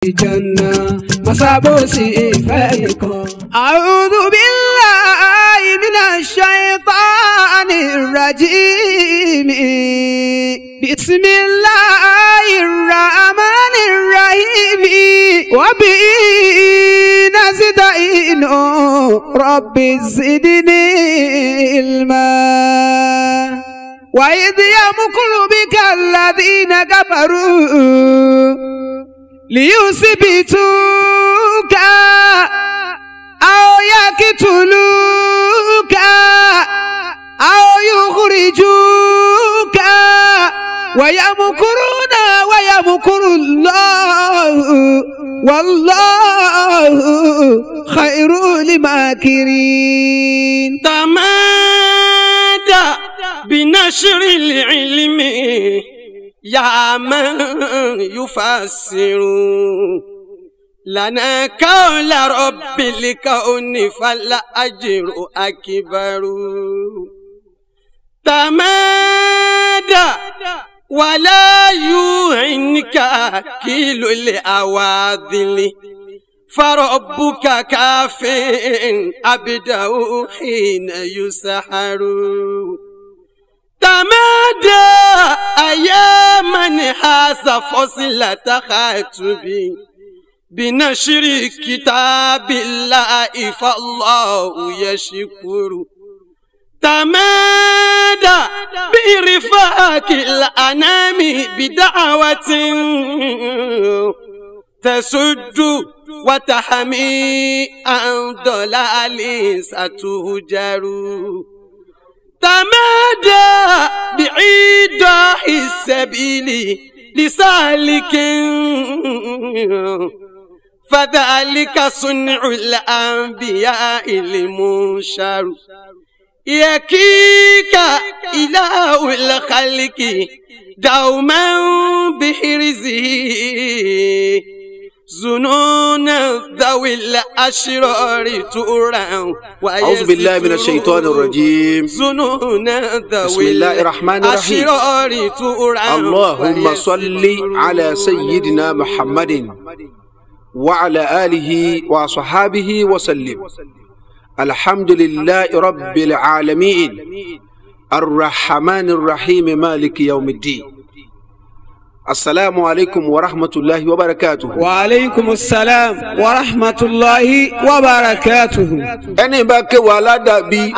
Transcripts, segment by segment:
ìjànà masabosi ìfẹ́ nìkan. أعوذ بالله من الشيطان الرجيم بسم الله الرحمن الرحيم وبه نستعين رب زدني علما وإذ يمكر بك الذين كفروا ليثبتوك أو يقتلوك أو يخرجوك ويمكرون ويمكر الله والله خير الماكرين تمادى بنشر العلم يا من يفسر لنا قول رب الكون فالأجر أكبر تمادى ولا يعنك كيل الأواذل فربك كاف أبدا حين يسحر تمادى أياما حاس فصلة خاتبي بنشر كتاب الله فالله يشكر تمادى برفاق الأنام بدعوة تسد وتحمي عن ضلال ستهجر تمادى بعيد السبيل لسالك فذلك صنع الأنبياء المنشر يكيك إله الخلق دوما بحرزه زنون ذوي الأشرار تورا أعوذ بالله من الشيطان الرجيم زنون ذوي بسم الله الرحمن الرحيم. الأشرار تورا اللهم صل على سيدنا محمد وعلى آله وصحابه وسلم الحمد لله رب العالمين الرحمن الرحيم مالك يوم الدين السلام عليكم ورحمة الله وبركاته وعليكم السلام ورحمة الله وبركاته ẹni bá kéwù aládàbí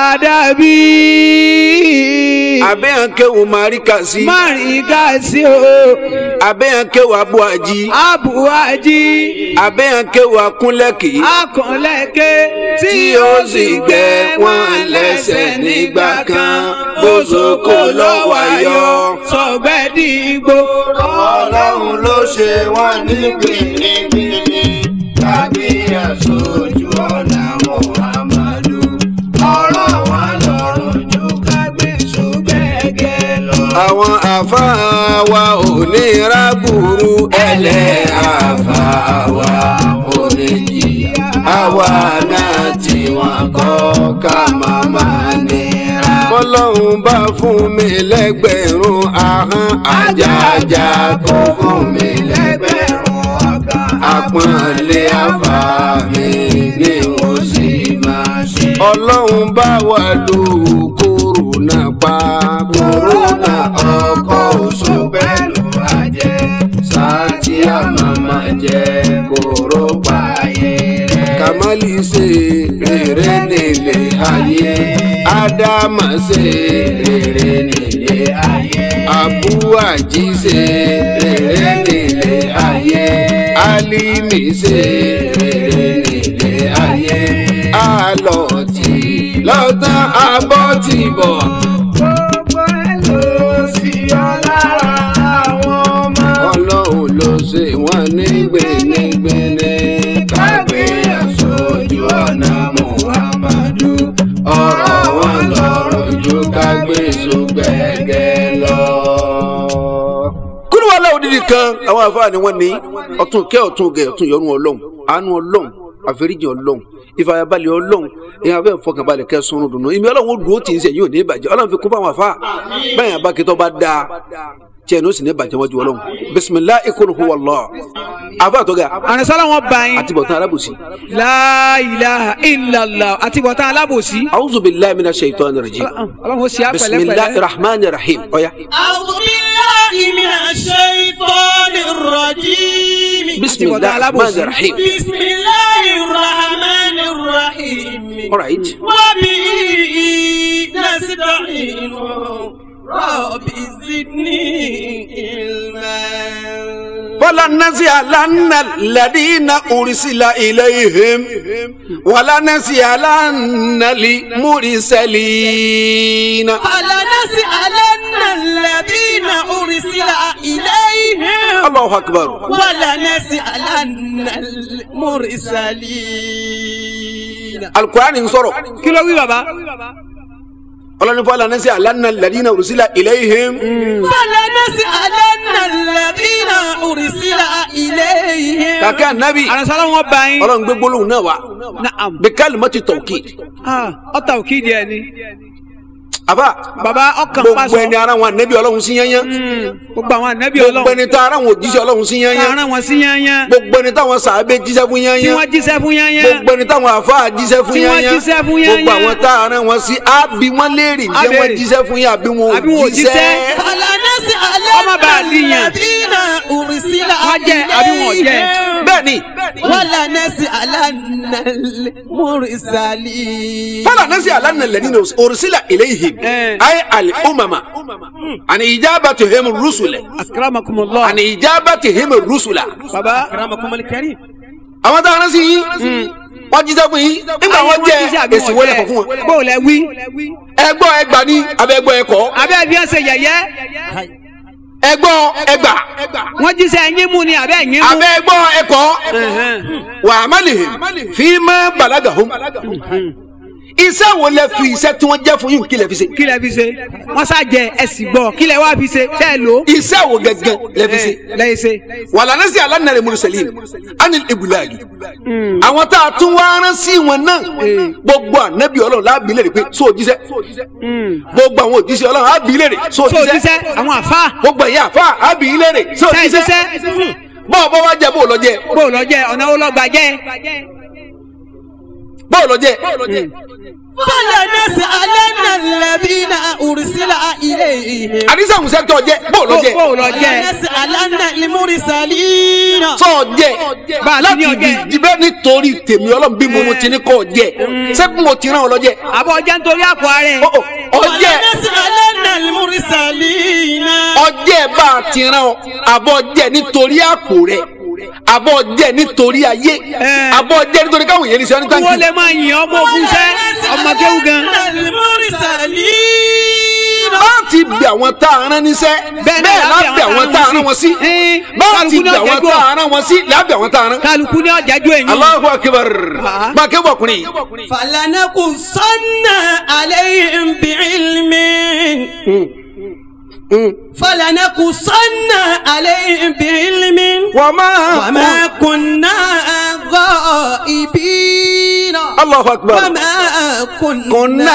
الأدبي abẹ́yàn kéwù máríkàsí mari gasi o abẹ́yàn kéwù abúají abuwaji abẹ́yàn kéwù akúnlẹ̀kì akànlẹ̀kẹ́ tí ó sì gbẹ wọ́n lẹ́sẹ̀ nígbà kan bóṣokò lọ́wọ́ ayọ̀. sọgbẹ́dìgbò ọlọ́run ló ṣe wọ́n ní gbìngbìngbì tàbí àṣojú ọ̀nà muhammadu ọ̀rọ̀ wọn lọ́rùn ju kágbé ṣùgbẹ́gẹ́ lọ. àwọn àfáà wa ò ní rábùrú ẹlẹ́ àfáà wa ò ní jìyà àwa náà tí wọ́n kọ́ ká máa máa nira. bọ́lọ́hún bá fún mi lẹ́gbẹ̀rún ahọ́n àjàjà kó fún mi lẹ́gbẹ̀rún ọ̀gá àpọ́nlé àfáà mi ni mo sì máa ṣe. ọlọ́run bá wà lù kòrónà pa kòrónà ọkọ̀ oṣù pẹ̀lú ajẹ́ sáàtì àmàmà jẹ́ kóró ayé rẹ̀. kàmálì ṣe rere nílé ayé ádámà ṣe rere nílé ayé abúwàjí ṣe rere nílé ayé álímì ṣe rere nílé ayé àlọ́tì lọ́tàn abọ́tìbọ̀. gbogbo ẹ̀ ló sì yọ lára àwọn ọmọ. ọlọ́run ló ṣe wọ́n ní gbénégbéné. kágbé aṣojú ọ̀nà muhammadu ọ̀rọ̀ wọn lọ́rọ̀ ju kágbé sógbẹ́gẹ́ lọ. kúrò wàhálà òdìdí kan àwọn àfáà ni wọ́n ní ọ̀tún kẹ́ ọ̀tún gẹ̀ ọ̀tún yọrùn ọlọ́run àánú ọlọ́run àforíjì ọlọ́run ìfàyàbalẹ̀ ọlọ́run èèyàn abẹ́ ìfọkànbalẹ̀ kẹsùn dùnú ìmí ọlọ́run ó dúró tì í sẹ́yìn ò ní ìbàjẹ́ ọlọ́run fi kún fáwọn àfáà bẹ́ẹ̀ yẹn bá kí tó bá dáa tiẹ̀ ní o sì ní bàjẹ́ wájú ọlọ́run bisimilahi kul huwa Allah àfa àtọ́gà àrùnsálà wọn bá yín àti bọ̀tán alábòsí. la ilaha illallah àti bọ̀tán alábòsí. a'udhu billahi minash shaitani rajim ọlọ́run ó sì á bisimilahi pẹ̀lẹ́pẹ̀lẹ́. rahman rahim ọ̀ya أعوذ بالله من الشيطان الرجيم bisimilahi rahman rahim بسم الله الرحمن الرحيم alright وبه نستعين رب زدني علما فلنسألن الذين أرسل إليهم ولنسألن المرسلين فلنسألن الذين أرسل إليهم الله أكبر ولنسألن المرسلين القرآن صرف kí ló wí bàbá. ọlọ́ni فلنسألن الذين أرسل إليهم فلنسألن الذين أرسل إليهم kàkẹ́ ànábì àrùnsálà wọn bá yín. ọlọ́run gbé gbólóhùn náà wá naam. بكلمة التوكيد Ah, ọ̀tà òkì díẹ̀ ni. àbá bàbá ọkàn gbogbo pàṣọ. ẹni ara wọn ànábì ọlọ́run sí yányán gbogbo àwọn ànábì gbogbo ọlọ́run. ẹni tá ara wọn òjíṣẹ́ ọlọ́run sí yányán àárán wọn sí yányán. gbogbo ẹni táwọn sàábé jíṣẹ́ fún tí yányán wọ́n jíṣẹ́ fún yányán. gbogbo ẹni táwọn àfáà jíṣẹ́ fún Tí wọ́n yányán jíṣẹ́ fún gbogbo yányán. àwọn tá a rán wọn sí àbí wọn léèrè Á jẹ́ wọ́n béèrè. jíṣẹ́ fún yín àbí wọn Àbí wọn ò ò jíṣẹ́. jíṣẹ́. Ọmọ bá a فلنسألن dìyàn. الذين أرسل Wọ́n jẹ́ àbí wọn ò jẹ́. إليهم bẹ́ẹ̀ ni ولنسألن المرسلين fọlá náà sì alánà lẹ́ni òrùsílà eléyìí Eh. ayé àlè ọmọọmọ àni ìjábà tó hẹ́mu rúṣùlẹ̀ akramakumullah. àni ìjábà tó hẹ́mu rúṣùlà. bàbá. أكرمكم الكريم àwọn tá a rán sí yín wọ́n jíṣẹ́ fún yín nígbà wọ́n jẹ èsì wọlé kọ̀ fún wọn. bó o lẹ wí. ẹgbọ́ ẹgbà ní abẹ́ ẹgbọ́ ẹkọ́ abẹ́ bí wọ́n ṣe yẹ̀yẹ́. ẹgbọ́ ẹgbà wọ́n jíṣẹ́ ẹyin mú ni abẹ́ ẹyin mú. abẹ́ ẹgbọ́ ẹkọ́ Ẹ̀hẹ́n. wà á má lè fi má bàlágà hóm. iṣẹ́ wo lẹ fi iṣẹ́ tí wọ́n jẹ́ fún yín kí lẹ fi ṣe. kí lẹ fi ṣe wọ́n ṣàjẹ ẹ̀sìn gbọ́ kí lẹ wá fi ṣe tẹ́ ẹ lò. iṣẹ́ wo gẹ́gẹ́ lẹ fi ṣe. lẹ́yìn ṣe. wàlànà sí alánàrẹ mùsùlùmí àni ibùláàgì àwọn tá a tún wá rán sí wọn náà gbogbo ànábì ọlọ́run láàbí lè rí pé sóò jíṣẹ́ gbogbo àwọn òjíṣẹ́ ọlọ́run láàbí lè rí sóò tó jíṣẹ́ jíṣẹ́ àwọn àfa gbogbo ẹ̀yà àfa àbí lè rí sóò tẹ́ ẹ jíṣẹ́ jíṣẹ́ bọ́ọ̀ bọ́ wá jẹ bó lọ jẹ bó o lọ jẹ ọ̀nà wo lọ gbà jẹ. bó lọ jẹ فلنسألن الذين أرسل إليهم àdìsá àwọn sẹ́kítọ̀ jẹ bó lọ jẹ bó o lọ jẹ. فلنسألن المرسلين sọ jẹ Bá a ti ní láti ọjẹ. dìbẹ́ nítorí tèmi ọlọ́run bí mo mo ti ní kọ́ jẹ sẹ́kùn mo ti rán ọ lọ jẹ àbọ̀ ọjà nítorí àpò ààrẹ. ọjẹ فلنسألن المرسلين ọjẹ bá a ti rán ọ àbọ̀ jẹ nítorí àpò rẹ àbọ̀ jẹ nítorí ayé Eh. àbọ̀ jẹ nítorí káwọn èèyàn ní sọ ní kí wọ́n tàǹkì. lè máa yìn ọmọ ogun sẹ́ ọmọ kéwù gan. المرسلين láti bí àwọn tá a rán níṣẹ́ Bẹ́ẹ̀ bẹ́ẹ̀ náà láti àwọn tá a rán wọn sí Eh, láti kálukú bí náà àwọn jẹ́jọ́. tá a rán wọn sí lábẹ́ àwọn tá a rán. kálukú ní ọjà ju èyí. Allahu akbar Ah. máa kẹ́ bọ̀kùnrin فلنقصن عليهم بعلم فلنقصن عليهم بعلم wọ́n máa وما كنا غائبين Allahu akbar وما كنا kùnà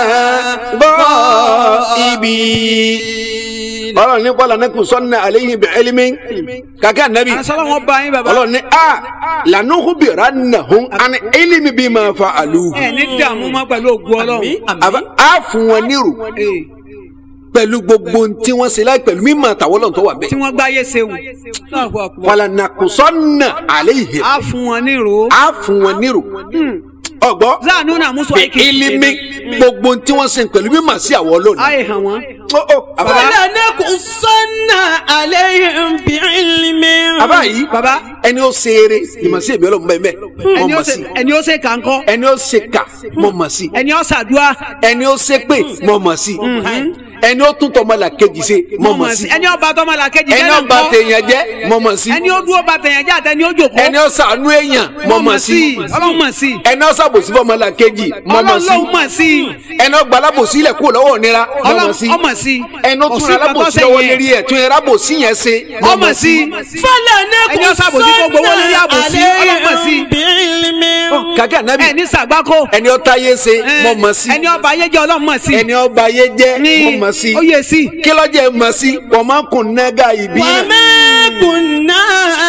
bọ́ ibi. ọlọ́run ní bọ́lá nẹ́kùn sọ́nà àléyìn bẹ̀ ẹ́límí kàkẹ́ ànábì àṣọlá wọn bá yín bàbá. ọlọ́run ní a lànàhùn bìrà nàhùn àni ẹ́límí bí máa fa àlùhù. ẹ ní dààmú mọ́ pẹ̀lú ògùn ọlọ́run. Àbá- a fún wọn nírò Eh, pẹ̀lú gbogbo ohun tí wọ́n ṣe láì pẹ̀lú mímọ̀ àtàwọn ọlọ́run tó wà bẹ́ẹ̀. tí wọ́n gbáyé sehun. wàlà nàkùn sọ́nà àléyìn a fún wọn ní ìró. a fún wọn nírò ọgbọ́ záànú náà mú sọ bẹ̀ ẹ́límí gbogbo ohun tí wọ́n ṣe pẹ̀lú mímọ̀ sí àwọn ọlọ́run. ayé hàn wọ́n. Ó, ó, àbá- فلنقصن عليهم بعلم àbá yìí bàbá ẹni ó ṣe eré ìmọ̀ sí èmi ọlọ́run bẹ́ẹ̀ bẹ́ẹ̀ mọ̀ ẹni ó mọ̀ sí ṣe ẹni ó ṣe kàńkọ́ ẹni ó ṣe kà mọ̀ mọ̀ sí ẹni ó ṣàdúrà ẹni ó ṣe pé mọ̀ mọ̀ sí ẹni ó tún tọmọ là kejì ṣe mọ̀ mọ̀ sí ẹni ó bá tọmọ la kejì ẹni jẹ́ ó náà bà ńkọ́? tèèyàn jẹ́ mọ̀ mọ̀ sí ẹni ó dúró bá tẹ̀yàn jẹ́ àtẹni ó jòkó. ẹni ó ṣàánú èèyàn mọ̀ mọ̀ sí ọlọ́run mọ̀ sí. ẹni ó ṣàbòsí fọmọ là kejì mọ̀ mọ̀ ọlọ́run sí lóhùn mọ̀ sí. ẹni ó gbalábòsí ilẹ̀ kúrò lọ́wọ́ ònira mọ̀ mọ̀ sí ọlọ́run ọmọ sí. ẹni ó tún Kò sí alábòsí nǹkan tó lọ́wọ́ ṣe lérí yẹn. ẹ̀ tún alábòsí yẹn ṣe mọ̀ ọmọ mọ̀ sí. sí ẹni ó ṣàbòsí tó gbowó lórí àbòsí ọlọ́run mọ̀ sí. بعلم kàkẹ́ ànábì ẹ ní sàgbákò ẹni ọta yé ṣe mọ mọ sí ẹni ọba ayé jẹ́ ọlọ́run mọ̀ sí ẹni ọba yé jẹ mọ mọ sí ó yẹ sí kí lọ́jọ́ ẹ mọ sí wọ́n máa ń kun nẹ́gà ìbí náà وما كنا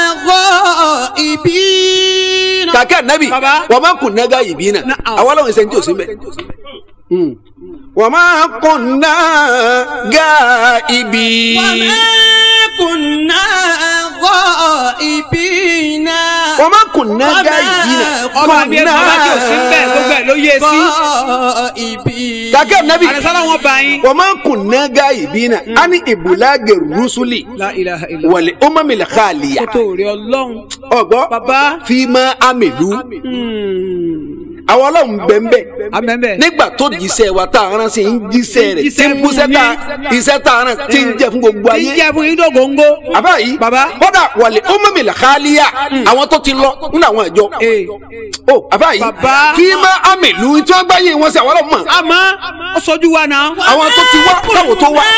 غائبين kàkẹ́ ànábì Baba. wọ́n máa ń kun nẹ́gà ìbí náà Na'am. àwọn ọlọ́run ṣe ń tí ò sí mẹ́. wọ́n máa ń kun nẹ́gà ìbí. وما كنا غائبين wọ́n máa ń kun nẹ́gà ìbí náà. ọba mi ẹ bàbá tí ò sí ń bẹ̀ gbogbo ẹ̀ ló yẹ sí غائبين kàkẹ́ ànábì àrẹsọ́lá wọn bá yín. wọ́n máa ń kun nẹ́gà ìbí náà. a ní ìbùlágẹ̀ rúṣùlì la ilaha illallah. wàlẹ̀ ọmọmìlẹ̀ káàlìyà. kótó rẹ ọlọ́run ọgbọ́ bàbá fíìmà amèlú àwọn ọlọ́run bẹ́ẹ̀ abẹ́bẹ́ nígbà tó jíṣẹ́ wa tá a rán sí ń jíṣẹ́ rẹ̀ tí Jíṣẹ́ ń fún múṣẹ́ tá yín. iṣẹ́ tá a rán tí ń jẹ́ fún gbogbo tí ayé ń jẹ́ fún yín dògóńgó. àbá yìí Bàbá. kódà wàlẹ̀ ọmọmìlẹ̀ káàlìyà àwọn tó ti lọ nínú àwọn ìjọ Ee. ó àbá yìí Bàbá. fíìmà amèlú tí wọ́n gbáyé wọn sí àwọn ọlọ́run mọ̀ àmọ́ ó sojú wa náà. àwọn tó ti wá káwọn tó wá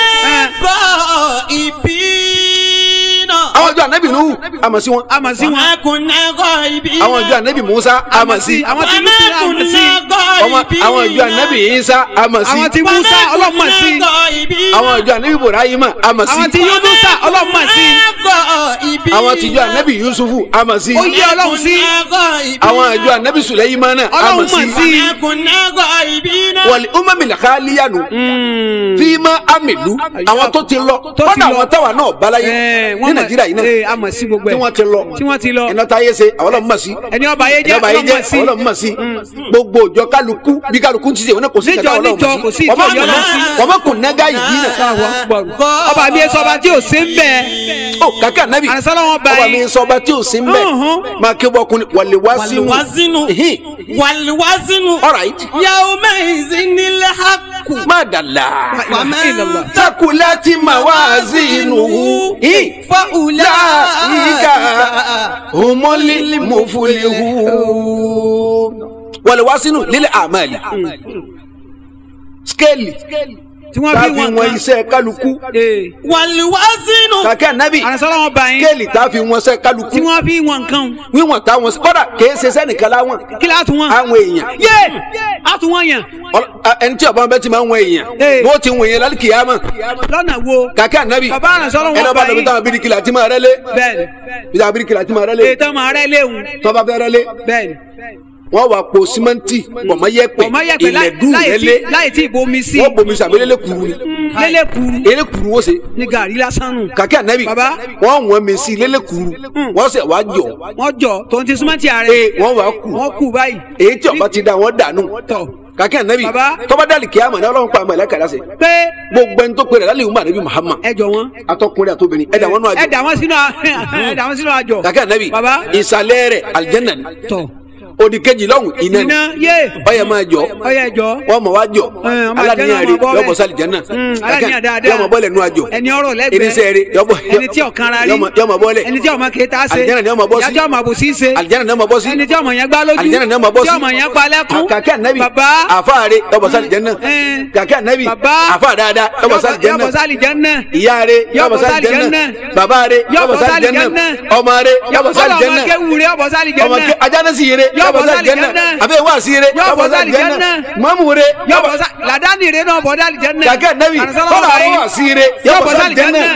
غائبين àwọn ìjọ ànábì nù àmọ̀ sí wọn àmọ̀ sí wọn. وما كنا غائبين àwọn ìjọ ànábì musa àmọ̀ sí àwọn tí وما musa àmọ̀ sí. كنا ọmọ- àwọn ìjọ ànábì isa àmọ̀ sí àwọn tí musa ọlọ́mọ̀ sí. àwọn ìjọ ànábì ibrahima àmọ̀ sí àwọn tí yunusa ọlọ́mọ̀ sí. àwọn tìjọ ànábì yusufu àmọ̀ sí ó yẹ ọlọ́run sí. àwọn ìjọ ànábì suleimana àmọ̀ ọlọ́run sí mọ̀ sí. wọlé umamila khaliyanu fíìmà amìlú àwọn tó ti lọ Tó ti kọ́nà lọ. àwọn táwa náà balaye Ẹ, ní wọ́n mọ̀- nàìjíríà yìí Ee, náà àmọ̀ sí gbogbo tí ẹ̀. wọ́n ti lọ tí wọ́n ti lọ. iná táyé ṣe àwọn ọlọ́run mọ̀ sí ẹni ọba ayé jẹ́ ìjọba yìí jẹ́ ọlọ́mọ̀ sí. àwọn ọlọ́run mọ̀ sí gbogbo òjọ kálukú bí kálukú ti ṣe wọn náà kò sí Níjọ, ìjọba ọlọ́run níjọ, kò mọ̀ sí sí ìjọ ọmọ yọ lọ sí. kùn ọmọ kùn nẹ́gà yìí náà ọba mi sọ ọba tí ò sí ń bẹ̀. ó kàkà nábì àrẹsọ́lá wọn bá ọba yín. mi sọ ọba tí ò sí ń bẹ̀ Uhun. máa ké bọ́kùnrin wàlẹ̀ wá sínú والوزن والوزن alright يومئذ الحق má dàlá ومن takulati mawazinuhu فأولئك humuli mufulihu wàlẹ̀ wá sínú lílẹ̀ àmàlì skéèlì tí wọ́n bí tàbí wọn wọn kan. iṣẹ́ kálukú Ee. والوزن kàkẹ́ nábì àrẹsọ́lá wọn bá yín. skéèlì tàbí wọn iṣẹ́ kálukú tí wọ́n bí wọn kan. wíwọ̀n táwọn kọ́dà kìí ṣe sẹ́nìkan láwọn kí la tún wọn. àwọn èèyàn yé a tún wọn yàn. Ọl- a- ẹni tí ọba bẹ ti máa ń wọ èèyàn Ee. wọ́n ti wọ èèyàn lálẹ́ kìyàmọ̀ lọ́nà wo. kàkẹ́ nábì Bàbá àrẹ̀sọ́lá wọn ẹni ọba bá lọ bí yín. táwọn bíríkìlà ti máa rẹ́lé bẹ́ẹ̀ni bí táwọn bíríkìlà ti máa rẹ́lé ètò ọmọ rẹ léwu. tọ́ba fẹ́ rẹ́lé bẹ́ẹ̀ni. wọ́n wà po símẹ́ǹtì pọ̀mọ́yẹ́pẹ̀ ọmọ yẹ pé ìlẹ̀dú láì rẹ́lé tí láì tí ìbomi sí. wọ́n bomi sàbí lélẹ̀ kuru ni lélẹ̀ kuru lélẹ̀ kuru wọ́n ṣe ní gàrí lásán nù. kàkẹ́ ànábì Bàbá. wọ́n wọ́n mi sí lélẹ̀ kuru wọ́n sẹ̀ wá jọ wọ́n jọ tòun ti súnmọ́ ti ààrẹ. ee wọ́n wà kú wọ́n kú báyìí. èyí tí ọba ti da wọ́n dànù tọ̀ kàkẹ́ ànábì Bàbá. tọ́ba dàlí kìyàmọ̀ ní ọlọ́run pa àmọ̀ ẹ̀lẹ́kà lásẹ̀ pé gbogbo ẹni tó pèrè lálẹ́ ìwúmọ̀ ànábì Muhammad ẹ jọ wọn. atọkùnrin àtobìnrin ẹ̀dá wọn nù àjọ ẹ dà wọn sínú a- ẹ dà wọn sínú àjọ. kàkẹ́ ànábì Bàbá. ìsàlẹ̀ rẹ̀ aljanna ni tọ̀ òdì kejì lọ́hùn iná ni iná yé ọyẹ máa jọ ọyẹ jọ. wọ́n mọ̀ wá jọ Ẹ, ọmọ aláníyàn àjẹ́nà rẹ̀ ọmọ bọ́ yọmọ bẹ́ẹ̀. sálì jẹ́nà Mm, aláníyàn dáadáa. yọmọ bọ́lẹ̀ nù àjọ ẹni ọ̀rọ̀ lẹ́gbẹ̀ẹ́ irinṣẹ́ rẹ̀ yọmọ ẹni tí ọ̀kan ra rí yọmọ- yọmọ bọ́lẹ̀ ẹni tí ọmọ kẹta ṣe Àlìjẹ́nà ni ọmọ bọ́ sí. ìyájọ́ ọmọ àbòsí ṣe aljanna ni ọmọ bọ́ sí ẹni tí ọmọ yẹn gbá lójú Àlìjẹ́nà ni ọmọ bọ́ sí. tí ọmọ yẹn pa lẹ́kún kàkẹ́ ànábì bàbá àfáàrẹ̀ yọmọ sálì jẹ́nà Ẹ. kàkẹ́ ànábì Bàbá. àfáà dáadáa yọmọ sálì jẹ́nà yọbọ sálì jẹ́nà ìyá rẹ̀ yọmọ Yọbọ sálì sálì jẹ́nà jẹ́nà. bàbá rẹ̀ yọmọ Yọbọ sálì sálì jẹ́nà jẹ́nà. ọmọ rẹ̀ yọmọ sálì ọmọ jẹ́nà kéwù rẹ̀ yọbọ sálì ọmọ jẹ́nà kẹ ajánasi yẹrẹ Yọbọ yọbọ sálì sálì jẹ́nà jẹ́nà. àbẹ wàásì yẹrẹ Yọbọ yọbọ sálì sálì jẹ́nà jẹ́nà. mọ́mú rẹ̀ yọbọ sálì làdáni rẹ̀ náà bọ̀ sálì jẹ́nà kàkẹ́ ànábì Àrẹ̀sọ́lá kọ́lá ọba àwọn yìí. wàásì yẹrẹ yọbọ Yọbọ sálì sálì jẹ́nà jẹ́nà.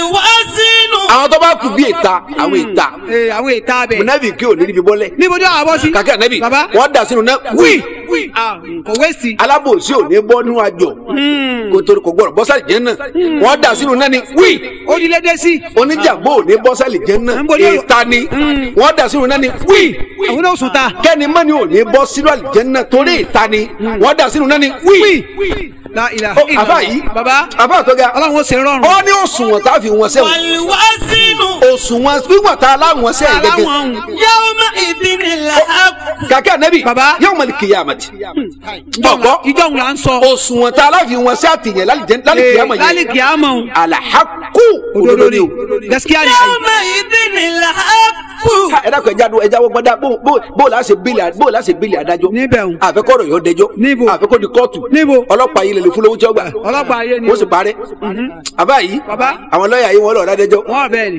والوزن àwọn tó bá kù bí ìta àwọn ìta Ee, àwọn ètò abẹ mùnàbí kí ò ní níbi bọ́lẹ̀ níbo ni àwọn bọ́ sí. kàkẹ́ ànábì bàbá wọ́n dà sínú náà wí Ah, kò wéèsì. alábòsí ò ní bọ́ nínú àjọ kò torí kò gbọ́dọ̀ bọ́sàlì jẹ́ náà wọ́n dà sínú náà ni wí ó di lédè sí. oníjàgbó ò ní bọ́sàlì jẹ́ náà Ń bọ̀ ní ọ̀rọ̀- ìta ni wọ́n dà sínú náà ni wí àwọn náà sùn ta. kẹ́ni mọ́ni ò ní bọ́ sínú àlìjẹ́ náà torí ìta ni wọ́n dà sínú náà ni wí. la ilaha Ó, illallah. àbá yìí bàbá àbá tó ga ọlọ́run ó ṣe rọrùn. ó ní òṣùwọ̀n tá a fi wọn sẹ́wọ̀n والوزن òṣùwọ̀n wíwọ̀n tá a láwọn sẹ́yìn gẹ́gẹ́ aláwọn يومئذ الحق kàkẹ́ ànábì Bàbá. yawmal qiyamati gbọ̀gbọ́ ìjọ òun là ń sọ. òṣùwọ̀n tá a láfi wọn sí àtìyàn lálìjẹ́ lálìkìyàmọ̀ yẹn lálìkì àmọ́ alahaku òdodo ni o. gaskiya ni. يومئذ الحق Ha, ẹ dákun ẹja do ẹja wọ gbọdá bó bó bó la ṣe bílì bó la ṣe bílì adájọ́. níbẹ̀ ń. àfẹ́kọ̀rọ̀ yóò dẹjọ́. Níbo? àfẹ́kọ̀ di kóòtù. Níbo? ọlọ́pàá yìí lè lè fúlówó tí ó gbà. ọlọ́pàá ayé ni. wọ́n sì parẹ́. àbá yìí. Bàbá. àwọn lọ́ọ̀yà yìí wọ́n lọ́ọ̀ dájọ́. wọ́n bẹ́ẹ̀ ni. ẹ ẹ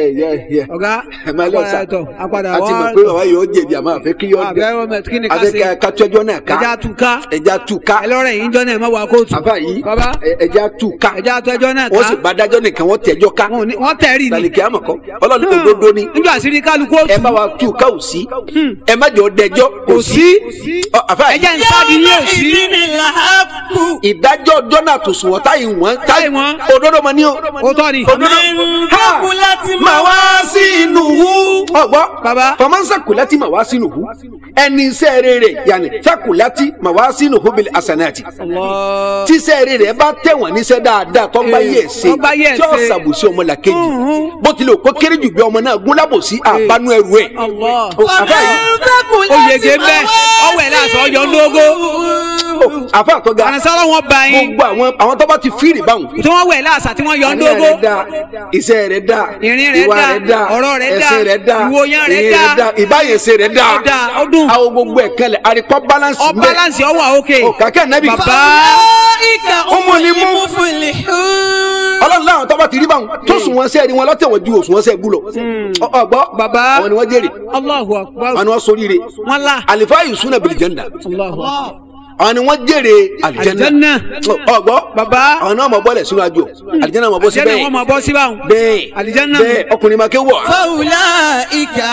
ẹ ẹ ọ̀gá ẹ máa lọ sá apàdà tọ̀ apàdà a ti mọ̀ wá pé bàbá yóò jẹ̀bi àmọ́ àfẹ́ kí yóò àbẹ́ ọmọ ẹ̀ kí ni ká àfẹ́ ṣe ká tó ẹjọ́ náà ká ẹja tù ká ẹja tú ká ẹlọ́rẹ̀ yìí ń jọ́ náà ẹ má wà kóòtù àfà yìí bàbá ẹ- ẹja tú ká ẹja tó ẹjọ́ náà wọ́n sì ká bá dájọ́ nìkan wọ́n tẹ̀jọ́ ká wọn ò ní- wọ́n tẹ̀rì ni tàlìkì àmọ̀ kọ́ ọlọ́run òdodo ni níjọ́ àṣírí kálukú ẹ òtù bá wa tú ká ò sí ẹ má jọ dẹjọ́ kò sí Ọ, àfà yìí ẹjẹ́ ń sáàdì ní òsì ìdí ni làákù. ìdájọ́ ọjọ́ náà tó sùn wọ́n táyì wọ́n Táyì wọ́n. òdodo mọ ní o ó tọ́ ni òdodo Mẹ́ńdọ́kù láti mà wá sí inú hu ọgbọ́ Bàbá. fọmọ́nsá kùlẹ́tì mà wá sínú hu ẹni iṣẹ́ rere yàní fẹ́kùlẹ́tì mà wá sínú hu bìlì àsànàtì Allah. tíṣẹ́ rere bá tẹ̀wọ̀n níṣẹ́ dáadáa tó bá Eh, yẹ̀ ṣe tó bá yẹ̀ tí ó ṣe. ṣàbòsí ọmọ làkejì Mhm. bó tilẹ̀ kó kéré jù bí ọmọ náà gún lábòsí àbánú ẹrù ẹ̀ Allah. O, àfà yìí Mẹ́ńdọ́kù ó láti yege mbẹ ọwọ́ ẹ̀ láàṣọ ọyọ ńlógó o, àfà àtọ́gà àrùnsọ́rọ̀ wọn bá yín gbogbo àwọn àwọn tó bá ti fírì báwọn tí wọ́n wẹ̀ láàṣà tí wọ́n yọ àníyàn ńlógó rẹ̀ dáa iṣẹ́ rẹ̀ dáa Ìrìn rẹ̀ ìwà dáa, rẹ̀ dáa ọ̀rọ̀ rẹ̀ dáa, ẹ̀sìn rẹ̀ dáa ìwòyàn rẹ̀ ìrìn dáa, ìbáyẹsẹ̀ rẹ̀ dáa ó dáa, ó dùn. àwọn gbogbo ẹ̀ kẹlẹ̀ àríkọ́ balance ọ mbẹ́. balance ọwọ́ òkè o kàkẹ́ nẹ́bí bàbá Ìkà Ọmọ ni mú. mú fìlì. ọlọ́run láwọn tó bá ti rí báwọn tó sùn wọn sẹ́ẹ̀rí wọn lọ́tẹ̀wọ̀n ju òsùn wọn sẹ́ẹ̀ bú lọ Ọ- ọgbọ́ Bàbá. àwọn ni wọ́n jèrè Allahu akbar àwọn ni wọ́n soríire wọn la àlìfáà yìí súnà bìlì jẹ́ndà Allahu akbar àwọn ni wọ́n jèrè àlìjẹ́ndà Àlìjẹ́nnà. ọgbọ́ Bàbá. àwọn náà mọ̀ bọ́lẹ̀ sínú àjò àlìjẹ́ndà mọ̀ bọ́ sí àjẹ́nà bẹ́ẹ̀ wọn máa bọ́ sí báwọn bẹ́ẹ̀ Àlìjẹ́nnà. bẹ́ẹ̀ ọkùnrin máa ké wọ̀ Fáwùlà ìkà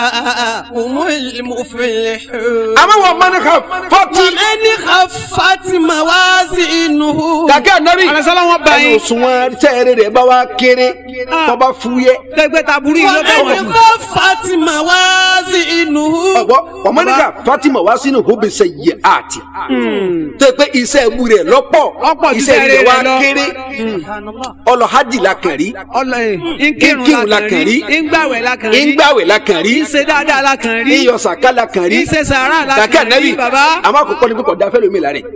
òmùlì mú fìlì. àmọ́ wọn mọ́ni kan fọ́tì Ẹni kàfàtì mà wá sí inú. kàkẹ́ nẹ́bí àrùnsọ́rọ̀ wọn bá ẹnu yín òṣùwọ̀n sẹ́ẹ̀rẹ̀ rẹ̀ bá wá kéré Ah. tó bá fúyẹ́ gbẹgbẹ taburu yìí ló bẹ wọn Ẹni jù kàfàtì mà wá sí inú. ọgbọ ọmọnìkà fatima wá sínú hóbi ṣe yẹ àti tó pé iṣẹ́ ẹbú rẹ̀ lọ́pọ̀ Ọ̀pọ̀ ju iṣẹ́ iṣẹ́ rẹ̀ rere wá lọ. kéré ọlọ hajj la kàn rí ọlọ ẹ Nkírun nkírun la la kàn kàn rí. rí ngbàwẹ̀ la kàn rí ìgbàwẹ̀ la kàn rí ìṣe dáadáa la kàn rí iyọ̀ sàká la kàn rí ìṣe sàárà la kàkẹ́ kàn rí nẹ́bí bàbá àmọ́ àkọ́kọ́ ni pé kò da fẹ́ lómi lára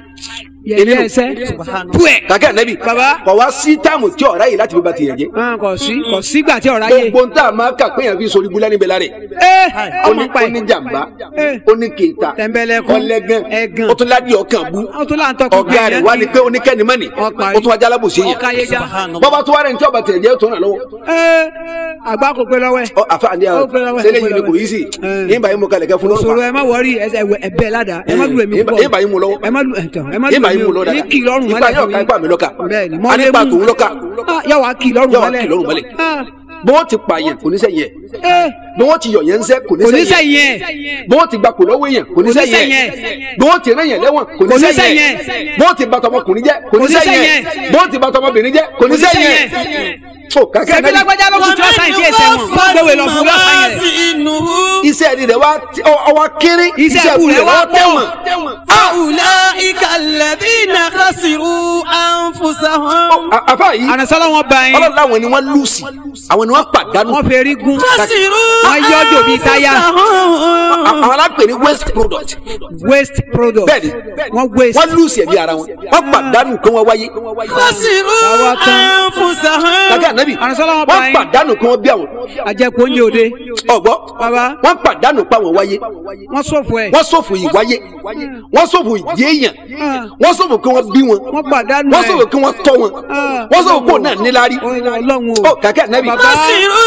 yẹyẹ ẹsẹ púẹ kàkẹ́ nẹ́bí Bàbá. kò wá sí táàmù tí ọ̀rá yìí láti fi ba tìyẹ̀ jẹ́ kò sí kò sígbà tí ọ̀rá yé gbogbo ń tà máa kà pé yẹn fi sori búlẹ́ níbẹ̀ lára ẹ ó ọmọ ní pa ó ní ẹ jàmbá Eh. ó ní kéta Tẹ̀mbẹ̀lẹ̀kun. ọlẹ́gàn Ẹ̀gàn. ó tún ládìí ọkàn bú ó tún láǹtọ́ kí ọ̀gá rẹ̀ wá ní pé ó ní kẹ́ni mọ́ni Ọ̀parí. ó tún wájà alábòsí yẹn ọkà yẹjà bọ́bá tó wá rẹ̀ ní tí ọba tẹ̀ jẹ́ tó ràn lọ́wọ́ ẹ àgbà kò pé lọ́wọ́ ẹ ọ àfààní Ó pé lọ́wọ́ ẹ, sẹ́lẹ̀ ó pé yìí ni kò lọ́wọ́ ẹ. yí sí Eh. nígbà yín mo kalẹ̀ kẹ́ fún òṣòro lọ́wọ́ ẹ má wọrí ẹsẹ ẹbẹ ládàá ẹ má lu èmi Eh, púpọ̀ ìbá yín mú lọ́wọ́. ẹ má lu ẹtàn ẹ má lu nígbà yín mo lọ èmi dáadáa ní kì í lọ́rùn ipa mọ́lẹ̀ yóò ká ipa mi lọ́ka bẹ́ẹ̀ni a nípa tòun lọ́ka yà wá kì í lọ́rùn yóò wá mọ́lẹ̀ kì lọ́rùn mọ́lẹ̀ Ah. bí wọ́n ti pààyàn kò ní sẹ́yìn ẹ̀ ẹ bí wọ́n ti yọ̀ yẹn ń sẹ́ kò ní kò ní sẹ́yìn sẹ́yìn ẹ̀ ẹ̀ bí wọ́n ti gba kò lọ́wọ́ èèyàn kò ní Kò ní sẹ́yìn sẹ́yìn ẹ̀ ẹ̀. bí wọ́n ti rán yẹn lẹ́wọ̀n kò ní Kò ní sẹ́yìn sẹ́yìn ẹ̀ ẹ̀. bí wọ́n ti bàtà ọmọkùnrin jẹ́ kò ní Kò ní sẹ́yìn ẹ̀ sẹ́yìn ẹ̀. bí wọ́n ti bàtà ọmọbìnrin jẹ́ kò ní Kò ní sẹ́yìn sẹ́yìn ẹ̀ tó kàkẹ́ ṣebí náà lágbájá lókun tí wọ́n sáyìn tí èsẹ̀ wọn wọ́n gbéwèé lọ fún lọ́sàn yẹn iṣẹ́ ẹni rẹ̀ wá ọwọ́ kéré Iṣẹ́ ẹbú rẹ̀ wá pọ̀. tẹ̀wọ̀n أولئك الذين خسروا أنفسهم A- àfáà yìí ànàsọ́lá wọn bá yín ọlọ́run láwọn ni wọ́n lùsì àwọn ni wọ́n pàdánù wọ́n fi rí gún خسروا wọ́n yọjọ bíi táyà أنفسهم àwọn alápè ní waste product waste product bẹ́ẹ̀ni wọ́n waste wọ́n lùsì ẹ̀mí ara wọn wọ́n pàdánù kí wọ́n wáyé خسروا Àwa tán. أنفسهم kàkẹ́ ànábì Ànàsọ́lá wọn bá wọ́n yín pàdánù kí wọ́n bí àwọn àjẹkù oúnjẹ òde ọ̀gbọ́ bàbá wọ́n pàdánù pa àwọn wáyé wọ́n ṣòfò ẹ̀ wọ́n ṣòfò ìwáyé wọ́n ṣòfò ìdí èèyàn wọ́n ṣòfò kí wọ́n bí wọn wọ́n pàdánù wọ́n ẹ̀ ṣòfò kí wọ́n tọ́ wọn wọ́n ṣòfò kó náà níláárí ọlọ́run ó o kàkẹ́ ànábì Bàbá. خسروا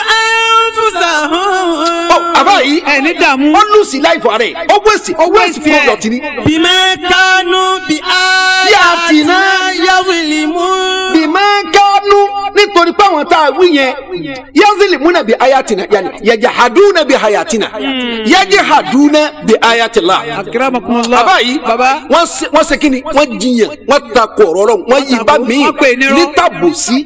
أنفسهم ó àbá yìí ẹ̀ ní dààmú ó lùsì láìfọ̀ rẹ̀ ó waste ó waste waste ẹ̀. product ni بما كانوا بآياتنا يظلمون bìmọ̀ kánú nítorí pé àwọn tá a wí yẹn yazili múna bi ayatina yanni yajahaduna bi hayatina yajahaduna bi ayatila. akérèmọkùnmọ́lá bàbá yìí bàbá wọ́n ṣe wọ́n ṣe kíni wọ́n jiyàn wọ́n ta kọ̀ọ̀rọ̀ rọ̀ wọ́n yí bá mi wọ́n pè ní rọ́. ní tàbòsí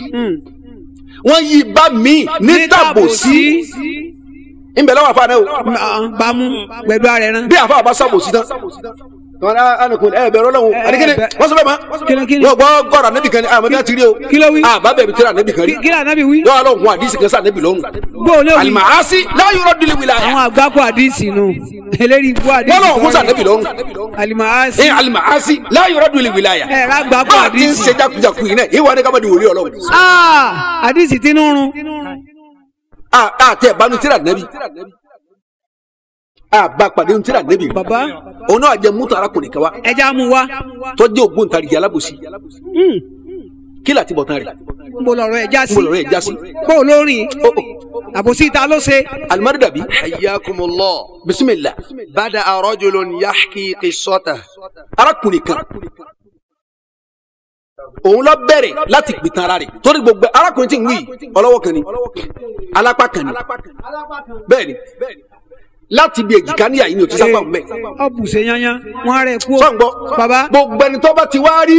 wọ́n yí bá mi ní tàbòsí nbẹ lọ́wọ́ àfa náà o bámú pẹ̀lú ara ẹ̀ náà bí àfa àbá sàbòsí tán wọn á ànàkùn ẹ bẹ̀rẹ̀ Ọlọ́run àdìgẹnẹ bẹ- wọ́n sọ bẹ́ẹ̀ ma Kíni- kíni? wọ́n gbọ́ gọrọ anabi kan ní àmọ́ bí wọ́n ti rí o Kí ló wí? àbá bẹ̀rẹ̀ tí anabi kan rí kí lóò nábì wí yọ Ọlọ́run àdìsí kan sí anabi lọ́rùn bóò ní òwì alimahasi láyọrọ dili wila àwọn àgbákò àdìsí nù eléyìí ibú àdìsí wọ́n lọ́wọ́ musa anabi lọ́rùn alimahasi ẹ alimahasi láyọrọ dili wila yà ẹ rágbákò bá a ti ń àdìsí ṣe jakujaku yìí náà ìwà ni ká má di wòlíì Ọlọ́run Ah, àdìsí tí ń rún a a tẹ banu tira nabi a ba pàdé ń tira nabi bàbá òun náà jẹ mútu arákùnrin kan wa ẹja mú wa tó jẹ́ ògbóǹtarìgì alábòsí kí láti bọ̀ tán rẹ̀ mo lọ̀rọ̀ ẹ̀ já sí mo lọ́rọ̀ ẹ̀ já sí. bó o lórin Ó, ó. àbòsí ta ló ṣe alimari dàbí حياكم الله bisimilá بدأ رجل يحكي قصته arákùnrin kan òun lọ bẹ̀rẹ̀ láti pìtàn ara rẹ̀ torí gbogbo arákùnrin tí ń wí yìí, ọlọ́wọ́ kan ni alápá kan ni bẹ́ẹ̀ ni láti bí èjìká níyà yìí ni ò ti sábà mẹ́ ọbùsẹ̀ yanyan wọn rẹ̀ kú sọ̀ǹgbọ́ baba gbogbo ẹni tó bá ti wá rí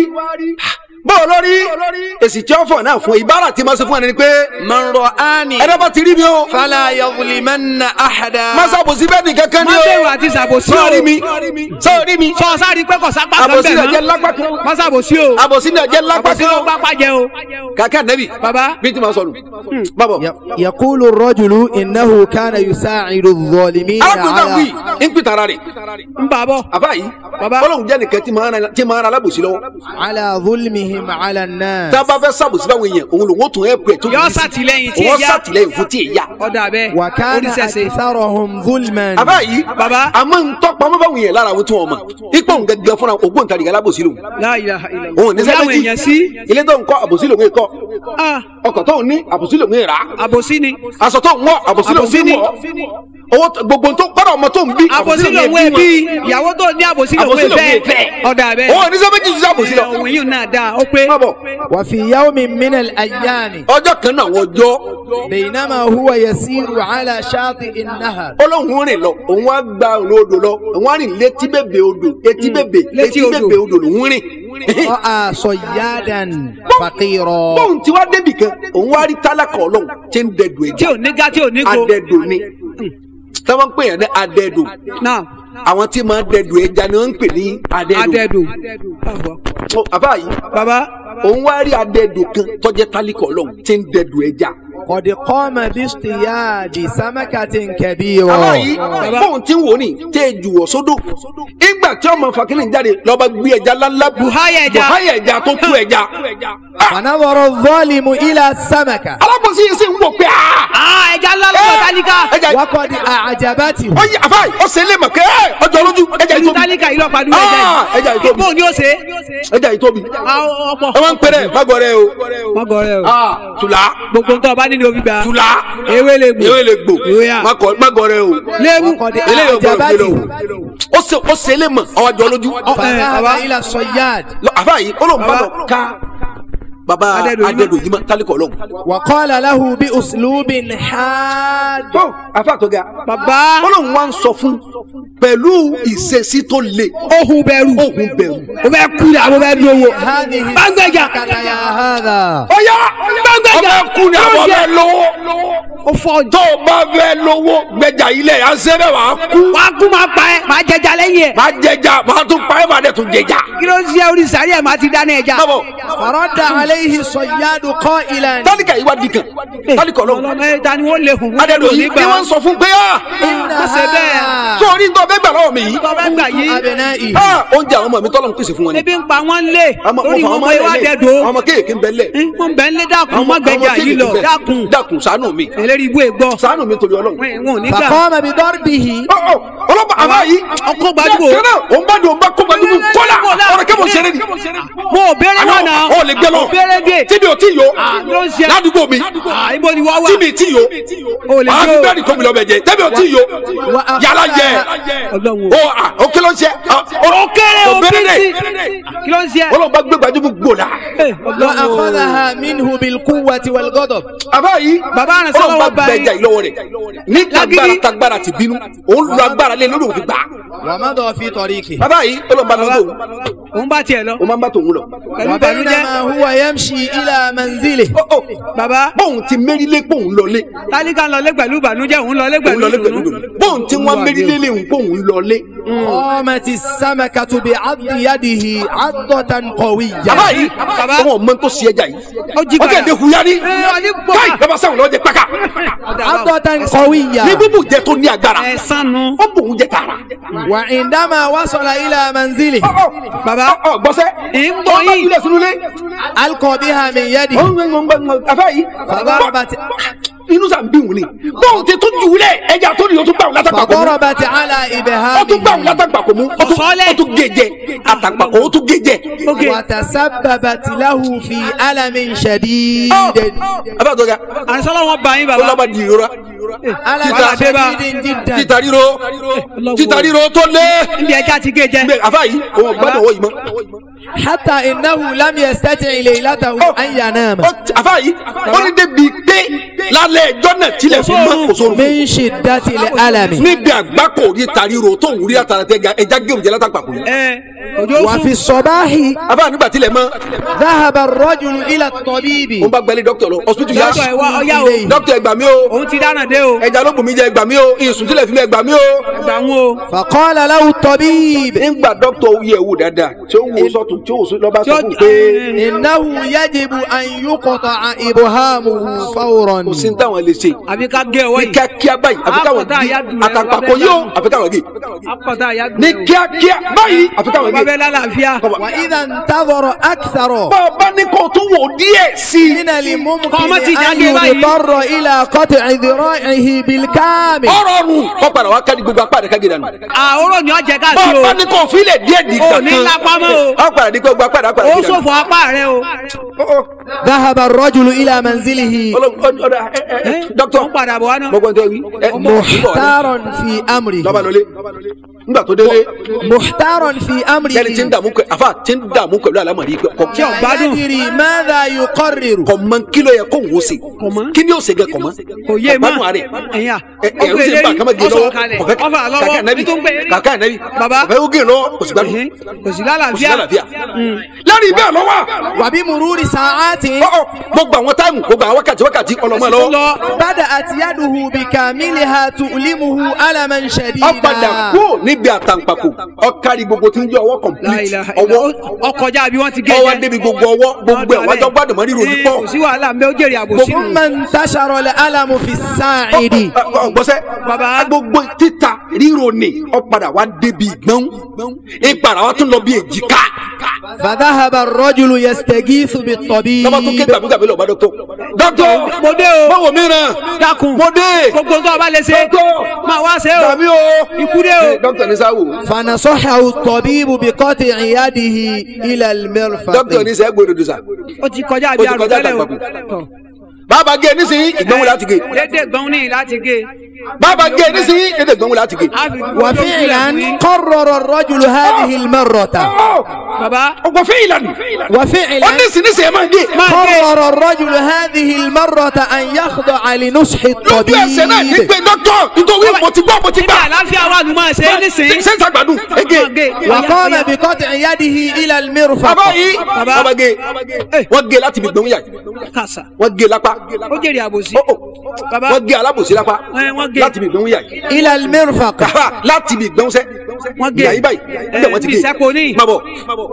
bó lórí èsì tí ó fọ̀ náà fún ìbára tí máa ṣe fún ẹni pé من رآني ẹni bá ti rí mi o فلا يظلمن أحدا má ṣàbòsí bẹ́ẹ̀ ni kankan ni má o bẹ̀rù àti ṣàbòsí o sọ́ọ̀rí mi sọ́ọ̀rí mi sọ sáré pé kò sápá kan àbòsí bẹ̀ náà jẹ́ mọ́ lápá kan má ṣàbòsí o àbòsí náà jẹ́ lápá àbòsí ló kan pápá jẹ o kàkà nẹ́bì baba bí tí ma sọnù bàbọ̀ يقول الرجل إنه كان يساعد الظالمين arákùnrin náà wí على ń pìtàn ara rẹ̀ ń bà bọ̀ àbá yìí Bàbá. ọlọ́run jẹ́ nìkan tí máa ń ra- tí máa ń ra alábòsí lọ́wọ́ على ظلمهم على الناس tá a bá fẹ́ sàbòsí báwọn èèyàn òun lòun ó tún ẹ̀ pẹ̀ tó Yọ sàtìlẹ́yìn tí òun èyá. sàtìlẹ́yìn fún tí èyá ọ̀dà bẹ́ẹ̀ وكان oníṣẹ̀ṣe أكثرهم ظلما àbá yìí Bàbá. àmọ́ ń tọ́ pamọ́ báwọn èèyàn lára àwọn tí wọ́n mọ̀ ipò ń gẹ́gẹ́ fúnra ògbóǹtarìgì alábòsí lòun La ilaha illallah. òun ní Láwọn sẹ́méjì èèyàn sí ilé tó ń kọ́ àbòsí lòun kọ́ ah, ọkọ̀ tó ń ní àbòsí lòun rà àbòsí ni aṣọ tó ń wọ̀ àbòsí lòun Àbòsí ni. wọ̀ owó tó- gbogbo tó gbọ́dọ̀ ọmọ tó ń bí àbòsí lòun wọn. ẹbí ìyàwó tó ní àbòsí lòun Àbòsí lòun ẹfẹ́ fẹ́. ọ̀dà bẹ́ẹ̀ òun ní sẹ́méjì ju àbòsí lọ. òun yìí náà dáa ó pé má bọ̀ وفي يوم من الأيام ọjọ́ kan náà àwọn ọjọ́ بينما هو يسير على شاطئ النهر olóhùn rìn lọ òun wá gba òun odò lọ òun wá rìn létí bèbè odò etí bèbè létí etí odò. bèbè odò lòun rìn. رأى صيادا فقيرا bóun ti wá débì kan òun wá rí tálákà ọlọ́run tí ń dẹdù tí ẹja ò ní gá tí ò ní go adẹdù ni táwọn ń pè yàn ní adẹdù náà àwọn tí máa dẹdù ẹja ni wọ́n ń pè ní adẹdù. adẹ́dù Ó, àbá yìí baba òun wá rí adẹdù kan tọ́jẹ́ tálákà ọlọ́run tí ń dẹdù ẹja. قد قام باصطياد سمكة àbá كبيرة yìí bóun ti ń wò ní tẹ́ ẹ jù wọ̀ sódò ìgbà tí ọmọ fàkínì jáde lọ́ba gbé ẹja ńláńlá Buhaya ẹja. buhaya ẹja tó kú ẹja. Ah, فنظر الظالم إلى السمكة alábòsí yìí sì ń wò pé ah, ah ẹja ńlá lọ́wọ́ tálíkà ẹja وقد أعجبته ó yí àfáà ó ṣe lé mọ̀ kẹ́ ẹ́ ọjọ́ lójú ẹja yìí ìlú tóbi tálíkà yìí lọ́pàá dúró ẹja Ah, ẹja yìí yìí tóbi bóun ni ó ṣe ẹja yìí tóbi Ah, ọ̀pọ̀ ẹ máa ń pẹrẹ magọrẹ o mọ́gọ́rẹ́ o Ah, tùlá gbogbo nǹkan ọba nínú omi gba tùlá ewé lè gbò ewé lè gbò ewé à Magọ- magọrẹ o léwu وقد eléyìí ò gbọdọ̀ gbé lọ أعجبته o ó ṣe ó ṣe lé mọ̀ ọjọ́ lójú فذهب baba. إلى الصياد Lọ- àfáà yìí ó lóun bá Baba. lọ ká baba Adẹ́dùn yìí mọ̀. adẹ́dùn yìí mọ̀ tálíkọ̀ ọlọ́run. وقال له بأسلوب حاد tó àfáà tó ga baba ó lóun wá ń sọ fún pẹ̀lú ìṣesí tó le ohun bẹ̀rù òun bẹ̀rù. o bẹ kú ni àbò bẹ dúró wo هذه Bangbeja. السمكة يا هذا ó yá Gbẹ́gbẹ́jà. ọbẹ̀ kú ni àbọ̀ bẹ́ẹ̀ lówó o fọ tó o bá fẹ́ lówó gbẹjà ilẹ̀ yà sẹ́bẹ̀ wà á kú wà á kú máa pa ẹ máa jẹjà lẹ́yìn ẹ máa jẹjà máa tún pa ẹ́ máa dẹ̀ tún jẹjà. kí ló ń ṣe orí sàárì ẹ máa ti dáná ẹja báwo فرد عليه الصياد قائلا tálíkà yìí wá di kan tálíkà ọlọ́run ọlọmọ ẹ ta ni wọn lè hùn adẹ́dùn yìí ni wọ́n ń sọ fún pé ah إن ما سبع. tó orí ń tọ́ bẹ́ẹ̀ gbà lọ́wọ́ mi yìí tọ́ bẹ́ẹ̀ gbà yìí أبنائه ah oúnjẹ àwọn ọmọ mi tọ́lọ́ ń pèsè fún wọn ni. ebi ń pa wọn lé Ọmọ- lórí mo fà wọn ọmọ mọ ìwà lẹ̀ lẹ̀. dẹdọ ọmọ kéèké ń bẹ lẹ̀ wọn bẹ ń lé dákun ọmọ mọ gbẹjà ọmọ yìí kéèké lọ ń bẹ. dákun dákun ṣàánú mi eléri ibú ègbọ ṣàánú mi torí ọlọ́run. wọn ò ní gbà فقام بضربه Ọ, ọ, ọlọ́pàá àbá yìí ọkọ gbajúmọ̀. kẹ́nà òun bá dùn òun bá kó gbajúmọ̀ kọ́là ọ̀rọ̀ kẹ́mọ̀ ṣeré ni. mo ò béèrè wọn náà ọ lè gbẹ lọ ò béèrè dé tíbi ò tí yo ló ń ṣe ládùúgbò mi Ah, ibo ni wọ́n wà tíbi tí yo o lè màá ṣe fi o bẹ́ẹ̀ni tóbi lọ bẹ̀ jẹ tẹ́bi ò tí yo Wa- yàrá jẹ Ọlọ́run o à ó kí ló ń ṣe o kéré o béèrè bíntì dé kí ló ń ṣe ọlọ́run bá gbé gbajúmọ̀ gbòòlà. Eh, Ọlọ́run o. وأخذها منه بالقوة والغضب àbá yìí Bàbá rẹ̀ sọ́wọ́ ọlọ́run bá bá yín. gbẹjà yìí lọ́wọ́ rẹ̀ ní tagbára Lágídí. tagbára ti bínú òun lu agbára lé lórí òfin gbà. ومضى في طريقه bàbá yìí ọlọ́run bá lọ tó òun bá tiẹ̀ lọ o máa ń bá tòun lọ. pẹ̀lú ìbànújẹ́ وبينما هو يمشي إلى منزله Ó, ó, bàbá bóun ti mérílé bóun lọlé tálíkà ń lọlé pẹ̀lú ìbànújẹ́ òun lọlé òun pẹ̀lú lọlé pẹ̀lú ìdùnnú dùn bóun ti wọ́n mérílé léwu bóun lọlé. قامت السمكة بعض يده عضة قوية bàbá yìí Bàbá. ọmọ ọmọ tó ṣe ẹja yìí Ó jí ó padà. kẹ́hìndé huya ní Eh, ó ní gbọ́. káì bàbá sáwọn lọ́ọ́ jẹ pàkà عضة قوية ní bíbù jẹ tó ní agbára ẹ sànù ó bòun jẹ tààrà. وعندما وصل إلى منزله Bàbá. ọ ọ gbọ́sẹ́ Ń gbọ́ ọ bá yín. ilé sunulé ألقى بها من ọ يده ń gbọ́ afẹ́ yìí فضربت inú sàn bí wù ni bóun ti tún jù ú lẹ̀ ẹja tó ní o tún gbà wọn látàgbà kò mú فضربت على o tún gbà wọn إبهامه látàgbà kò mú o tún Sọ́lẹ̀. o tún gèjẹ àtàgbà kò o tún gèjẹ. وتسببت له في ألم شديد abáàtọ̀ ga àrísọ́lá wọn bá yín ó bàbá lọ́ba di ìrora ألم Títà- شديد جدا títa ríro títa ríro tó lé níbi ẹja ti gé jẹ bẹ́ẹ̀ àfa yìí òun gbádùn owó yìí mọ́. حتى إنه لم يستطع ليلته أن ينام Ó- àfa yìí ó ní débi pé lálẹ́ ẹjọ́ náà tilẹ̀ fi mọ́ kò sóorun fún من شدة الألم níbi àgbákò rí tàríro tó ń rí àtàràtẹ ga ẹja gé òjẹ látàgbà kò yìí. ẹ òjò وفي sùn الصباح àfa nígbà tilẹ̀ mọ́ ذهب الرجل إلى الطبيب òun bá gbẹ́lé dókítà lọ hospital yá dókítà ẹ wá ọyá o dókítà ẹ gbà mí o òun ti dáná dé o ẹja ló bù mí jẹ ẹ gbà mí o ìsùn tilẹ̀ fi mí ẹ gbà mí o. gbà wọn o فقال له الطبيب nígbà dókítà ó yẹ̀ wò dáadáa tí ó wò sọ́tún tí ó wò sí lọ́ba tí sọ ó fún un pé إنه يجب أن يقطع إبهامه فورا kò sí ní táwọn lè ṣe àbí ká gé ọwọ́ ní yìí kíákíá báyìí àfi káwọn Àpọ̀tá gé àyájú rẹ̀ àtàpàkò wà bẹ́ẹ̀ yóò lánàá. àfi káwọn gé akọ̀tà àyà ní kíákíá báyìí àfi káwọn bàbá gé. ẹ lálàáfíà وإذا انتظر أكثر bàbá ní kò tún wò díẹ̀ sí i. من الممكن قامت أن ìdágé báyìí. يضطر إلى قطع ذراعه بالكامل ọ̀rọ̀ ọ̀run kọ́ padà wá kárí gbogbo apá rẹ̀ ká gé dànù. àhóró ni ọjà káàkiri o bàbá ní kò fílẹ̀ díẹ̀ di Ò kankan. ní lápá mọ́ o. ọ̀ padà di gbogbo apá rẹ̀ apá rẹ̀ ó gé dànù. ṣòfò apá rẹ o ذهب الرجل إلى منزله Ọlọ́run- ọ- ọ̀dà ẹ ẹ ẹ dókítà ó padà bọ̀ wá náà gbogbo ntẹ wí. ẹ محتار في lọ́ba أمره lọlé nígbà tó délé محتار في yẹni tí ń أمره dààmú pẹ àfa tí ń dààmú pẹ̀lú àlámọ̀rí pẹ kọ tí ò gbádùn يدري ماذا يقرر kọ mọ kílò yẹ kó wò sí Kò mọ̀. kí ni ó ṣe gẹ kọ mọ kò yé mọ́ ọgbádùn àrẹ ẹ̀yà ẹ ẹ ń sè ń bá kama gé lọ́wọ́ ọ̀sọ̀ kọfẹ ọ̀fà kàkà lọ́wọ́ nàbí bí tó ń pè é kàkà nàbí Bàbá. kọfẹ ó gé lọ́wọ́ kò sì gbádùn Ẹ̀hìn, kò sí kò sí lálàáfíà lálàáfíà lẹ́rìí bẹ́ẹ̀ lọ́wọ́ وبمرور ساعات ọ̀ ọ̀ gbogbo àwọn táìmù gbogbo àwọn wákàtí wákàtí ọlọmọ lọ́wọ́ lọ بدأت يده بكاملها تؤلمه ألما ọ padà شديدا kú níbi àtàǹpàkò ọkàrí gbogbo tí ń jẹ ọwọ́ complete láìláha ọwọ́ ọkọjá bí wọ́n ti gé ọwọ́ jẹ débi gbogbo ọwọ́ gbogbo ẹ̀ wájọ gbádùn mọ́ rírò ní pọ̀ kò sí wàhálà ń bẹ ó jèrè àbòsí nù ثم انتشر الألم في الساعد ọgbọ́sẹ́ Bàbá. gbogbo títa ríro ni ọ padà wá débi gbọ́n ìpàrà wa tún lọ bí èjìká فذهب الرجل يستغيث بالطبيب lọ́ba tó ké gbàgbégbàgbé lọ́ba dọ́kítọ̀ dọ́kítọ̀ mo dé o báwo mìíràn dákun mo dé gbogbo tó o bá lè ṣe dọ́kítọ̀ máa wá ṣe o tàbí o ikú dé o dọ́kítọ̀ ní sáwò فنصحه الطبيب بقطع يده إلى المرفق dọ́kítọ̀ ní sẹ́ gbòdòdò sà ó ti kọjá Ó bí ti àrùn kọjá tẹ́lẹ̀ o àtàgbàkù. Tọ̀. bàbá gé nísìnyí ìgbọ́n wọlé àti gé dédé gbọ́n ní láti gé bàbá gé nísìnyí dédé ìgbọ́n wọlé àti gé. a fi وفعلا قرر الرجل هذه المرة bàbá ọgbọ fẹ́ ìlànà ó وفعلا nísìnyí ẹ máa gé máa gé قرر الرجل هذه المرة أن يخضع لنصح lójú ẹsẹ̀ náà ní الطبيب pé dọ́kítọ̀ nítorí mo ti gbọ́ mo ti níbi gbà àlàáfíà wà nù máa ṣe é nísìnyí ṣé ń sàgbàdùn ege Máa gé. وقام بقطع يده إلى المرفق bàbá yìí Bàbá. bàbá gé wọ́n gé láti ibi gbẹ̀wò yà kàṣà wọ́n gé lápá ó jèrè àbòsí Ó, ó. bàbá wọ́n gé alábòsí lápá Ẹ, wọ́n gé. láti ibi gbẹ̀wò yà إلى المرفق kàfà láti ibi gbẹ̀wò sẹ́ Wọ́n gé. ìyá yìí báyìí níbẹ̀ wọ́n ti Ẹ, gé bí ìsẹ́po ní. má bọ̀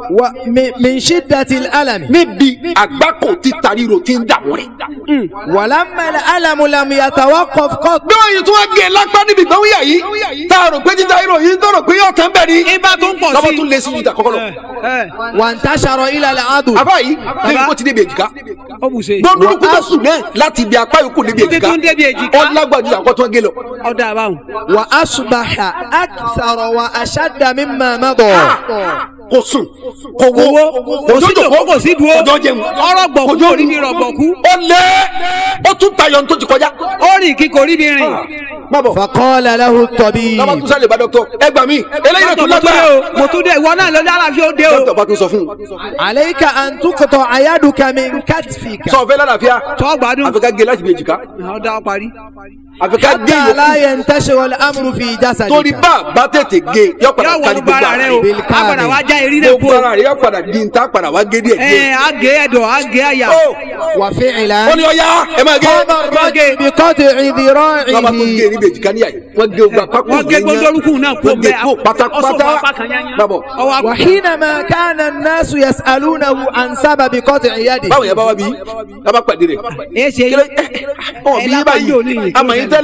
ومن شدة الألم níbi àgbákò tí taríro ti ń dààmú rẹ̀ ولما الألم لم يتوقف قط bí wọ́n yìí tún wá gé lápá níbi gbẹ̀wò yà yìí tá a rò pé títa irọ́ yìí tó rò pé yóò tán bẹ́ẹ̀ ni ibà tó ń pọ̀ sí lọ́wọ́ tún lé sí ìta kọ́kọ́ lọ ẹ وانتشر إلى العضد àbá yìí níbi kó ti débi èjìká ó bù ṣe gbọ́dọ̀ kúta sùn náà láti ibi apá yòókù níbi Títí èjìká tún débi èjìká. ó lágbàdo àkọ́tún gé lọ. ọ̀dà àbáhùn وأصبح أكثر وأشد مما مضى kò sùn kò wo owó kò sí dòkó kò sí dúró kò jọ jẹun ọ̀rọ̀ gbọ̀kú kò jọ kò rí bí rọ̀gbọ̀kú ó lé ó tún tayọ ní tó ti kọjá. ó rìn kí kò rí bí rìn má bọ̀ فقال له lọ́ba الطبيب tún sáré bá dọ́kítọ̀ ẹ gbà mí eléyìí náà tún mo tún dé lágbára o mo tún dé ìwọ náà ló dára fi ó dé o dọ́kítọ̀ bá tún sọ fún un عليك أن تقطع يدك من كتفك sọ fẹ́ lálàáfíà tó gbádùn àfi ká gé láti bí èjìká ọ̀dà ó parí àfi ká gé حتى لا yòókù ينتشر الأمر في torí جسدك bá bá tètè gé yọ padà yóò wọ kárí gbogbo gbogbo ara ara rẹ o rẹ á padà wá já eré rẹ kú gbogbo o ara rẹ yọ padà di ntá padà wá gé díẹ̀ ẹ díẹ̀. á gé ẹ̀dọ̀ á gé àyà ó وفعلا ó ní ọya ẹ máa gé قام الرجل بقطع lọ́ba tó gé ذراعه níbi èjìká níyà yìí wọ́n gé ogun apá kò wọ́n gé gbogbo orúkún náà kú wọ́n gé bẹ́ẹ̀ kó pátápátá ọ̀sọ̀ apá kan yányá bàbọ̀ ọwọ́ apá وحينما كان الناس يسألونه عن سبب قطع يده báwo yẹn bá wá bí lábá pàdé rẹ̀ ẹ ṣe kílẹ̀ ọ̀ bí yín báyìí àmọ̀ yín tẹ́lẹ̀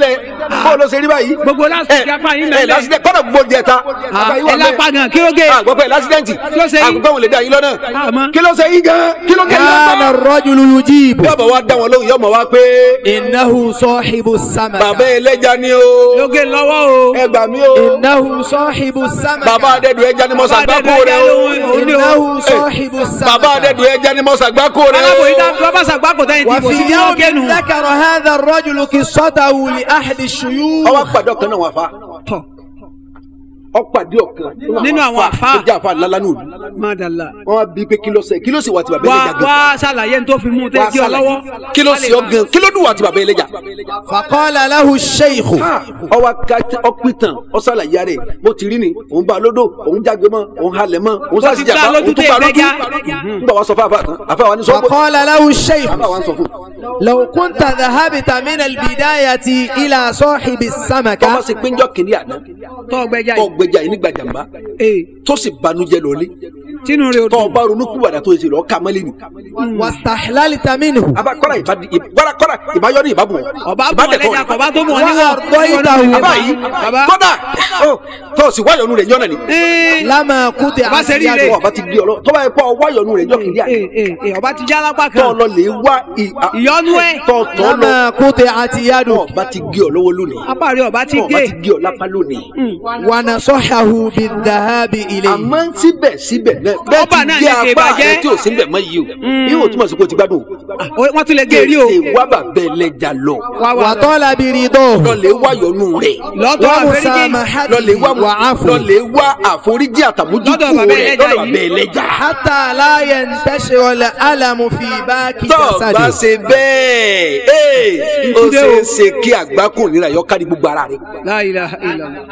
bó ló ṣe rí báyìí. Gbogbo lásìkò apá yín ẹ mẹ́lẹ̀. lásìdẹ́ntì kọ́dọ̀ gbogbo jẹta. Ah, ẹ lápá gan kí ló gé. àgbọ̀pẹ̀ lásìdẹ́ntì. Kí ló ṣe yín? àgbọ̀pẹ̀ wọn lè dá yín lọ́nà. Àmọ́. kí ló ṣe yín gan kí ló gé yín كان lọ́nà. الرجل يجيب yọ̀bọ̀ wa dá wọn lóhùn yọ̀mọ̀ wa pé إنه صاحب bàbá السمكة ẹlẹ́ja ni o. ló gé lọ́wọ́ o. ẹ gbà mí o. إنه صاحب السمكة bàbá adẹ́dùn ẹja ni mo ṣàgbákò rẹ o. إنه صاحب السمكة bàbá adẹ́dùn ẹja ni mo ṣàgbákò rẹ alábò yìí o. tá lọ́ba sàgbákò tẹ́yìn tí kò sí وفي ní ọ̀kẹ́nu. يوم ذكر هذا الرجل قصته لأحد ọwọ́ الشيوخ pàdé ọ̀kan náà wà fa. tọ̀ ọ̀pàdé ọ̀kan Nínú àwọn àfáà. tó jẹ́ àfa lálá nù. mádàlá. wọ́n á bí pé kí ló ṣe kí ló sì wà tí bàbá wá ẹlẹ́ja gan. wá ṣàlàyé ní tó fi mú un tẹ́ Wá jí ọ ṣàlàyé. lọ́wọ́. kí ló sì ọ gan kí ló dùn wà tí bàbá ẹlẹ́ja. فقال له الشيخ ọwọ́ ọpìtàn ọ̀sàlàyé rẹ̀ mo ti rí ni òun bá lódò òun jágbe mọ́ òun halẹ̀ mọ́ òun Ó ti sásìjà gbá bá lójú òun tún tẹ́ bá lójú. ẹgbẹ́já. nígbà wàá sọ fún àfa tán àfa wa ní sọ فقال له الشيخ àfa wa ń sọ fún. لو كنت ذهبت من البداية إلى صاحب tọ́wọ́ السمكة sí péńjọ́ kìnìún àná tọ́ gbẹ́jà tọ́ yìí. gbẹjà yìí nígbà jàmbá ee tó sì banújẹ́ lọ́lé tínú rẹ̀ o tọ́ dùn. ọba ronú kúwàdà tó ṣe lọ́ọ́ ká mọ́lẹ́ ni. واستحللت منه àbá kọ́ra ìbá kọ́ra kọ́ra ìbáyọ́ ní ìbábù wọn. ọba bọ̀ lẹ́jà kọ̀ ọba tó mọ̀ níwọ̀n. وأرضيته àbá yìí baba. kọ́dà tó sì wáyọ̀nù rẹ̀ yọ̀nà ni. ee لما قطع Bá ṣe rí يده. rè. tọ́ ọba ti gbé ọ lọ tọ́ bá yẹ kọ́ wáyọ̀nù rẹ̀ yọ̀ kìnìún àná. ee ee ọba ti já lápá tọ́ ọ kan. lọ lè wá ì- à- ìyọnu ẹ̀. tọ́ tọ́ lọ لما قطعت tọ́ يده ọba ti gé ọ lọ́wọ́ lónìí. apá rẹ̀ ọba ti tọ́ ọba gé. ti gé ọ lápá lónìí. ونصحه بالذهاب إليه àmọ́ síbẹ̀síbẹ̀ náà bẹ́ẹ̀ Ọba ti náà gé lè ṣe apá ìbàjẹ́. rẹ̀ tí ò sí bẹ̀ mọ́ yìí o. yóò túmọ̀ sí pé o ti gbádùn. Ó- wọ́n tún lè gé rí o. tètè wá bàbá ẹlẹ́ja lọ. wá wá lọ. وطلب رضاه lọ́lẹ̀ wá yọnu rẹ̀. lọ́tọ̀ àfẹ́ríjì. lọ́lẹ̀ wá وعفو lọ́lẹ̀ wá àforíjì àtàmójúkú Lọ́dọ̀ bàbá rẹ̀ ẹlẹ́ja lọ́dọ̀ yìí. bàbá ẹlẹ́ja. حتى لا ينتشر الألم في باقي tọ́ bá جسده ṣe bẹ́ẹ̀ ee ó Ìkúdé ṣe o. é ṣe kí àgbákùn nira yọ kárí gbogbo ara rẹ̀. La ilaha illallah.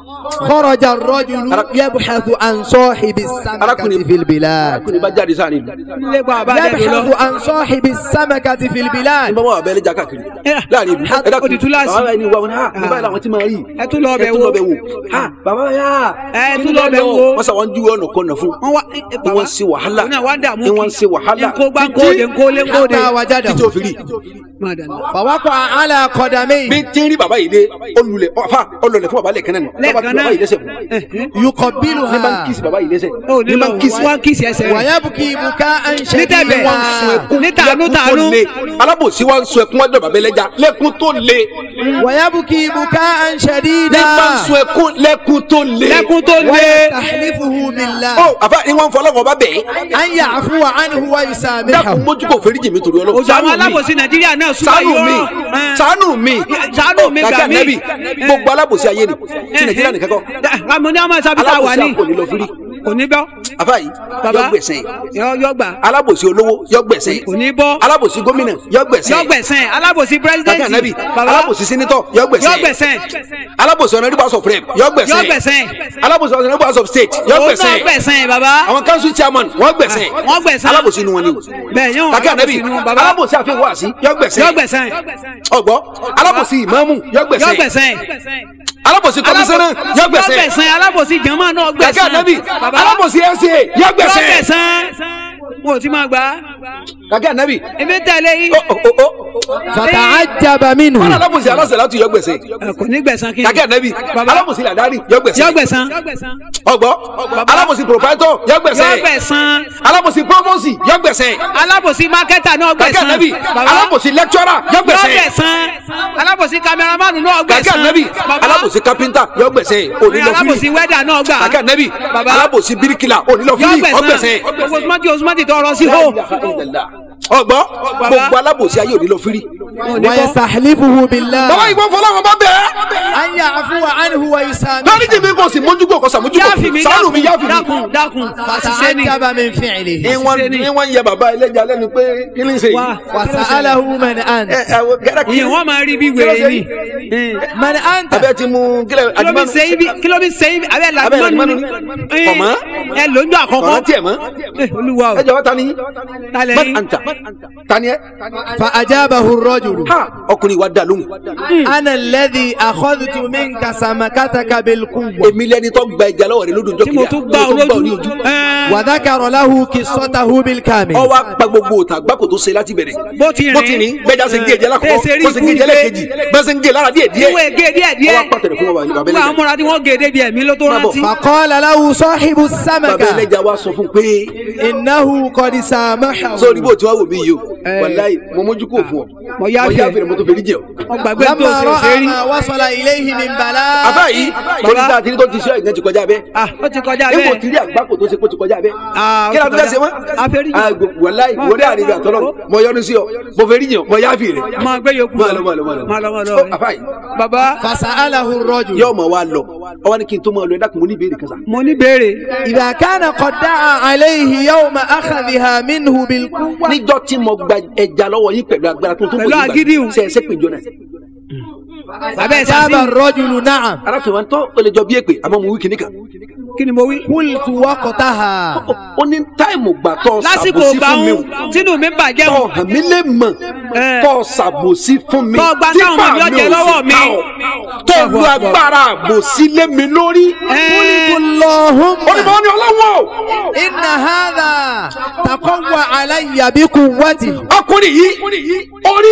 خرج الرجل يبحث عن صاحب السمكة في البلاد arákùnrin bá jáde sáà nílùú. ilé gba àbá dẹ́nu يبحث lọ. عن صاحب السمكة في ní البلاد bá wọn bàbá ẹlẹ́ja káàkiri. Eh, láàrin ìlú ha- ẹ dákun ó di túláàsì. bàbá ẹni wà wọn ha bàbá làwọn ti máa rí. ẹ tún lọ ẹ bẹ̀ tún wo. lọ bẹ̀ wò. ha bàbá yá. ẹ kí tún ló lọ bẹ̀ lọ? wo. wọ́n sà wọ́n júwe ọ̀nà kan nà fún. wọ́n wá ẹ, ni bàbá. wọ́n ń ṣe wàhálà òun náà wá ń dààmú ni wọ́n ń ṣe wàhálà nkó gbá nkóde nkóle nkóde. حتى وجده títí ó fi rí. Mádàlá. فوقع على bí قدميه tí ń rí bàbá yìí dé olùlẹ̀ ọ̀fà olùlẹ̀ fún bàbá lẹ́ẹ̀kan náà ni bàbá lẹ́ẹ̀kan tí náà. bàbá yìí lẹ́sẹ̀ mú. Eh, eh. ní bá ń يقبلها kíìsì bàbá yìí lẹ́sẹ̀. ó ní ní bá lọ ń kíìsì. wá kíìsì ẹsẹ̀ rẹ̀. ويبكي بكاء nítẹ̀bẹ̀ شديدا ní tàánú lẹ́kún tó tàánú. le alábòsí wa ń sun ẹkún wájú bàbá ẹlẹ́ja lẹ́kún tó le. ويبكي بكاء شديدا ní bá ń sun ẹkún lẹ́kún tó le. lẹ́kún tó lé. ويستحلفه بالله ó àfa ni wọ́n ń fọlọ́wọ́ bá bẹ̀ ẹ́. أن يعفو عنه dákun ويسامحه mójú kò fẹ́ríjì mi torí ọlọ́run. òjò àwọn alábòsí nàìjíríà náà súnmọ́ ṣàánú yìí mi ọ̀rọ̀. ṣàánú mi ṣàánú mi Kàkà gbà mí. nẹ́bì gbogbo alábòsí ayé ni tí nàìjíríà nìkan kọ́ àmọ́ ní àmọ́ sábìtà wà alábòsí ní. àpò nílò fírí kò ní bọ́. àfa yìí bàbá yọ gbẹ̀sẹ̀ yọ yọ gbà. alábòsí olówó yọ gbẹ̀sẹ̀ kò ní bọ́. alábòsí gómìnà yọ gbẹ̀sẹ̀ yọ gbẹ̀sẹ̀ alábòsí Kàkà pírẹsidẹ́ntì. nẹ́bì bàbá alábòsí sínítọ̀ yọ yọ gbẹ̀sẹ̀ gbẹ̀sẹ̀. alábòsí ọ̀nàdìbò house of rep yọ yọ gbẹ̀sẹ̀ gbẹ̀sẹ̀. alábòsí ọ̀nàdìbò house of state yọ òun náà gbẹ̀sẹ̀ gbẹ̀sẹ̀ bàbá. àwọn council chairman wọ́n gbẹ̀sẹ̀ wọ́n gbẹ̀sẹ̀. alábòsí inú wọn ni o bẹ́ẹ̀ yóò Kàkà nẹ́bì alábòsí inú bàbá. alábòsí àfihàn wáàsí yọ yọ gbẹ̀sẹ̀ gbẹ̀sẹ̀. ọgbọ́ alábòsí ìmáàmù yọ yọ gbẹ̀sẹ̀ gbẹ̀sẹ̀. alábòsí kọmísánná yọ yọ gbẹ̀sẹ̀ gbẹ̀sẹ̀ alábòsí jama náà gbẹ̀sẹ̀. Kàkà nẹ́bì bàbá alábòsí ẹ̀sẹ̀ yọ yọ gbẹ̀sẹ̀ gbẹ̀sẹ̀. mo ò ti máa gbà. Kàkà nẹ́bì èmi tẹ̀lé yín. ó ó ó فتعجب wọn منه alábòsí alásẹ̀ láti yọ gbẹ̀sẹ̀ ẹ, kò ní gbẹ̀sán kí ni. Kàkà nẹ́bì Bàbá. alábòsí làdáni yọ yọ gbẹ̀sẹ̀ gbẹ̀sán. ọgbọ́ alábòsí proprietor yọ yọ gbẹ̀sẹ̀ gbẹ̀sán. alábòsí promosi yọ gbẹ̀sẹ̀ alábòsí mákẹ́tà náà Kàkà gbẹ̀sán. nẹ́bì Bàbá. alábòsí lecturer yọ yọ gbẹ̀sẹ̀ gbẹ̀sán. alábòsí kamẹramánù náà Kàkà gbẹ̀sán. nẹ́bì Bàbá. alábòsí carpenter yọ gbẹ̀sẹ̀ onílọ alábòsí fílì wẹ́dà náà gbà. Kàkà nẹ́bì Bàbá. alábòsí bíríkìlà onílọ yọ fílì gbẹ̀sán. ọgbẹ̀sẹ̀ gbogbo osumati osumati tọrọ sí hó. ọgbọ́ gbogbo alábòsí ayé onílọ fílì ويستحلفه بالله bàbá ìwọ fọlọ́wọ́n bá bẹ̀ẹ́ أن يعفو عنه ويسامحه dáríjì mi kò sì mójúkò kò sàmójúkò yáàfì mi sàánù mi yáàfì mi. dákun dákun àṣìṣe ni. فتعجب من فعله ní wọ́n ní wọ́n ń yẹ bàbá ẹlẹ́jà lẹ́nu pé kí ni ṣe wá yìí. وسأله من ẹ أنت ẹ wo gẹ́gẹ́ kí ìyẹn wọ́n máa rí bí wèrè ni. من أنت abẹ́ ti mú kílẹ̀ kí ló bí ṣe ibi kí ló bí ṣe ibi abẹ́ Abẹ́ làgbọ́n làgbọ́n ni. ni. Ọ̀mọ́. ẹ lójú àkọ́kọ́. ọ̀rọ̀ tiẹ̀ mọ́ Eh, olúwa o ẹ jọ̀wọ́ ta ni talẹ̀ man yín anta tani ẹ. فأجابه الرجل ha ọkùnrin wa dá lóhùn. أنا الذي أخذت منك سمكتك بالقوة èmi lẹni tó gba ẹja lọ́wọ́ rẹ lódò tí mo tún gbá olójú ẹ, وذكر له قصته بالكامل ọwọ́ apá gbogbo òtà gbáko tó ṣe láti bẹ̀rẹ̀. bó ti rìn bó ti rìn bẹ́ẹ̀ já ṣe ń gé ẹ̀jẹ̀ lákòókò tẹ̀sẹ̀ rí bó ṣe ń gé ẹ̀jẹ̀ lẹ́ẹ̀kejì bẹ́ẹ̀ ṣe ń gé lára díẹ̀ díẹ̀. ìwé gé díẹ̀ díẹ̀ ọwọ́ apá tẹ̀lé fún bàbá bàbá nígbà àwọn ẹlẹ́jà. múra tí wọ́n gé débi ẹ̀mí ló tó Má bọ̀. rántí. فقال له صاحب bàbá السمكة ẹlẹ́jà wa sọ fún un pé إنه قد سامحه sórí bó ti wá wò mí yìí o Eh. wàláyé mo mójú kò fún ọ Mo yá fẹ́. fẹ́ mo tó fẹ́ díjẹ o. wọ́n gbàgbé tó لما ṣe ṣe رأى rí. ما وصل إليه من بلاء àbá yìí mo ní dáa tìrí tó ti ṣe ìgbẹ́ ti kọjá bẹ́ẹ̀. ah ó ti kọjá níbo bẹ́ẹ̀. tí rí àgbákò tó ṣe kó ti kọjá bẹ́ẹ̀. Ah, ó kí ti ni a fi fẹ́ kọjá. ṣe mọ́. Àfẹ́rí. wàláyé Má wọlé bẹ́ẹ̀. àríwá àtọ́lọ́ mo yọnu sí ọ mo fẹ́ rí yàn mo yá fi rẹ̀. máa gbé yòókù Máa lọ, máa lọ, máa lọ. máa lọ máa lọ. Ó, àbá yìí bàbá فسأله الرجل yóò mọ̀ wá lọ ọwọ́ ni kí n tó máa lọ ẹ dákun mo ní ìbéèrè kan sá. mo ní béèrè إذا كان قد دعا عليه يوم أخذها منه بالقوة níjọ́ tí mo gba ẹja lọ́wọ́ yín pẹ̀lú agbára tó tó Pẹ̀lú bọ̀ yín agídí o. gbà. ṣe ẹsẹ̀ péjọ náà. abẹ́ أجاب sàfihàn الرجل نعم arákùnrin wa ń tọ́ ó lè jọ bí èpè àmọ́ mo wí kìíní kan. kí ni mo wí. قلت وقتها ó ní táìmù gbà tọ́ lásìkò ṣàbòsí gbà fún mi ń o. tínú mi bàjẹ́ tọ́ o hàn mí lè mọ̀ Eh. tọ́ ṣàbòsí fún mi Tọ́ gba táwọn ọmọ mi Típà ọ̀jẹ̀ ò sì lọ́wọ́ mi. ká ọ. tọ́ lu agbára àbòsí lé mi lórí. Ẹ, اللهم ó ní mo ní ọlọ́wọ́ o. إن هذا تقوى علي بقوتي ọkùnrin yìí orí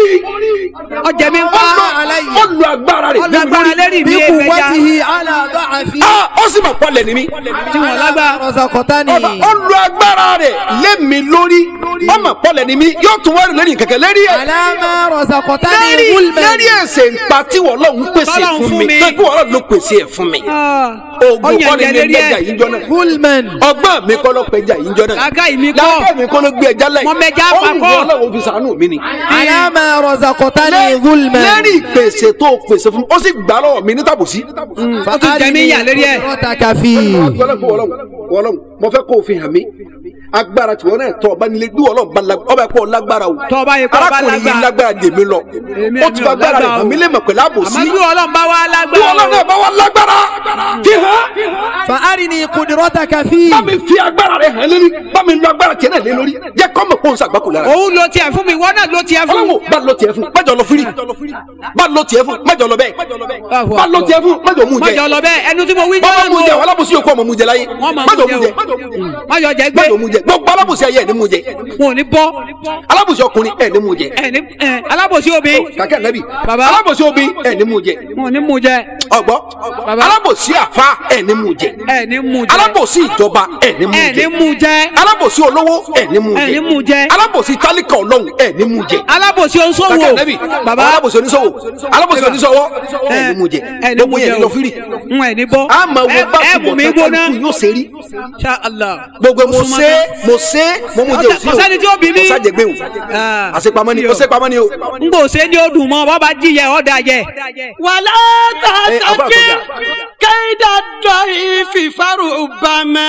ọjà mi ń pa ó lu agbára rẹ̀ Ó lu lé mi agbára lórí. lérí mi èèfẹ̀já بقوته على ضعفي Ah, ó sì mọ̀ pọ́lẹ̀ ní mi. tí wọ́n lágbára. رزقتني ó lu agbára rẹ̀ lé mi lórí ọmọ pọ́lẹ̀ ní mi yóò tún wẹ́rù lórí kẹ̀kẹ́ lérí ẹ̀. على ما رزقتني lérí ظلما lérí ẹ̀sẹ̀ ńpa tí wọ́n lọ́hún pèsè Tọ́lọ́hun fún fún mi mi. tó kí wọ́n lọ́hún ló pèsè ẹ̀ fún mi. Ah, oògùn ọyàn kọ́ ni jẹ mi lérí gbẹ́jà ẹ̀ yìí jọ náà. ظلما ọgbọ́n mi kọ́ ló pẹja yìí jọ náà. làákàyè mi kọ́ láàkẹ́ mi kọ́ ló gbé ẹja láì. Mo mẹja ó papọ̀. wù ọlọ́run fi sàánú mi ni. على ما رزقتني ظلما lérí ìpèsè tó pèsè fún mi ó sì gbà lọ́wọ́ mi ní tàbùsí. ó tún jẹ mí yà lérí ẹ̀. قدرتك فيه wọlọ́n wọlọ́n wọlọ́n mo fẹ́ kó o fi hàn mí agbára tí wọn náà tọ ọba nílé bí wọlọ́n bá lágbára ọba ẹ̀kọ́ lágbára o Tọ́ ọba yẹ kó ọba arákùnrin yìí lágbára. lágbára dèmi lọ Èmi ó èmi ti ò fa agbára rẹ̀ lágbára hàn o. mí lè mọ̀ pẹ̀lú àbòsí àmọ́ bí ọlọ́run bá wá bí lágbára wọlọ́n náà bá wà lágbára fi hàn فأرني قدرتك فيه bá mi fi agbára rẹ̀ hàn lórí bá mi lo agbára tiẹ̀ náà lé lórí jẹ́ kọ́ mọ̀ pọ́n sàgbákò lára òun lo tiẹ̀ fún mi ìwọ náà lo tiẹ̀ fún ọlọ́wọ́ bá lọ tiẹ̀ fún májọ lọ firi bá lọ tiẹ̀ fún májọ lọ bẹ́ẹ̀ bá lọ tiẹ̀ fún májọ mú jẹ mọ̀jọ lọ bẹ́ẹ̀ ẹnu tí mo wí bọ́bá jẹ́ mú nù jẹ o. alábòsí yòókù ọmọ mú jẹ láyé wọ́n máa májọ mú mú jẹ jẹ o mọ̀jọ jẹ gbé májọ mú jẹ gbogbo alábòsí ayé ẹ̀ ní mú jẹ wọn ò ní bọ́ alábòsí ọkùnrin ẹ̀ ní mú jẹ ẹ̀ ní ẹ̀ alábòsí obì kàkẹ́ nàbì Bàbá. alábòsí obì ẹ̀ ní mú jẹ wọn ò ní mú jẹ ọgbọ́ Bàbá. alábòsí àfa ẹ̀ ní mú jẹ ẹ̀ ní mú jẹ alábòsí ìjọba ẹ̀ ní mú ẹ̀ ní jẹ mú jẹ alábòsí olówó ẹ̀ ní mú ẹ̀ ní jẹ mú jẹ alábòsí tálíkà ọlọ́run ẹ̀ ní mú jẹ alábòsí oníṣòwò kàkẹ́ nàbì bàbá alábòsí oníṣòwò alábòsí oníṣòwò ẹ̀ ní mú jẹ ẹ̀ ní gbogbo mú yẹn jẹ ní lọ fírì n ẹ̀ ní bọ́ a máa wo Ẹ- bá ẹ mú mi tìbọ̀ gbóná tán yóò ṣe rí Insha Allah gbogbo mo Ó súnmọ́ ṣe tán. mo ṣe mo mú jẹ òsì o Ọ̀sẹ̀- ọ̀sẹ̀ ni tí ó bí mi. ọ̀sàjẹgbẹ́ o Ah, àṣepamọ́ ni sí o. ọ̀sẹ̀pamọ́ ni o. n kò ṣe ní odùn mọ́ bọ́ bá jíyẹ ọ̀dà jẹ. wàlá Eh, àbá tàtàkì àkọjá. kéda dọ̀hí fìfarò bàmà.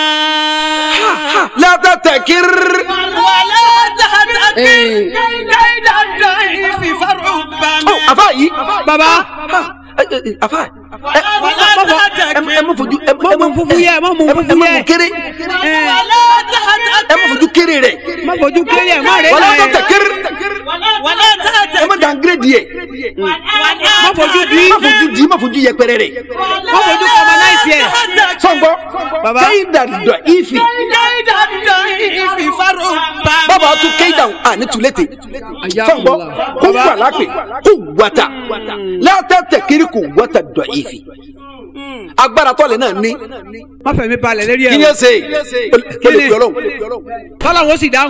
látàtẹ̀ kiri. wàlá tàtàkì Eh. kéda dọ̀hí fìfarò bàmà. Ọ, àfa yìí. bàbá Ẹ, ẹ, ẹ, àfa ẹ wàlá ẹ ẹ mọ fojú ẹ Mọ mú fúfú yẹ, mọ mú ẹ fúfú ẹ mọ yẹ. mú kéré wàlá tàtàkì. ẹ mọ fojú kéré rẹ má fojú kéré ẹ̀ má rẹ̀ wàlá náà látàtẹ̀ ẹ̀ kiri wàlá tàtàkì. ẹ má dàngírèdì yẹ má fojú di má fojú di má fojú yẹpẹrẹ rẹ má fojú kọmọláìsì ẹ̀. sọgbọ Bàbá. kéyìdà dọ ìfì kéda dọ̀hí fìfarò bàmà. bàbá tún kéyìdà àní tulẹ̀tẹ̀ sọgbọ kó Bàbá. wà lápè kó wàtà látàtẹ̀ kiri kó wàtà dọ ìfì agbára tọ́lẹ̀ náà ní má fẹ̀mí balẹ̀ lérí kí ni ẹ̀ ẹ ṣe ó lè Kí ni? fi ọlọ́run tọ́lọ́wọ́ ó sì dáhùn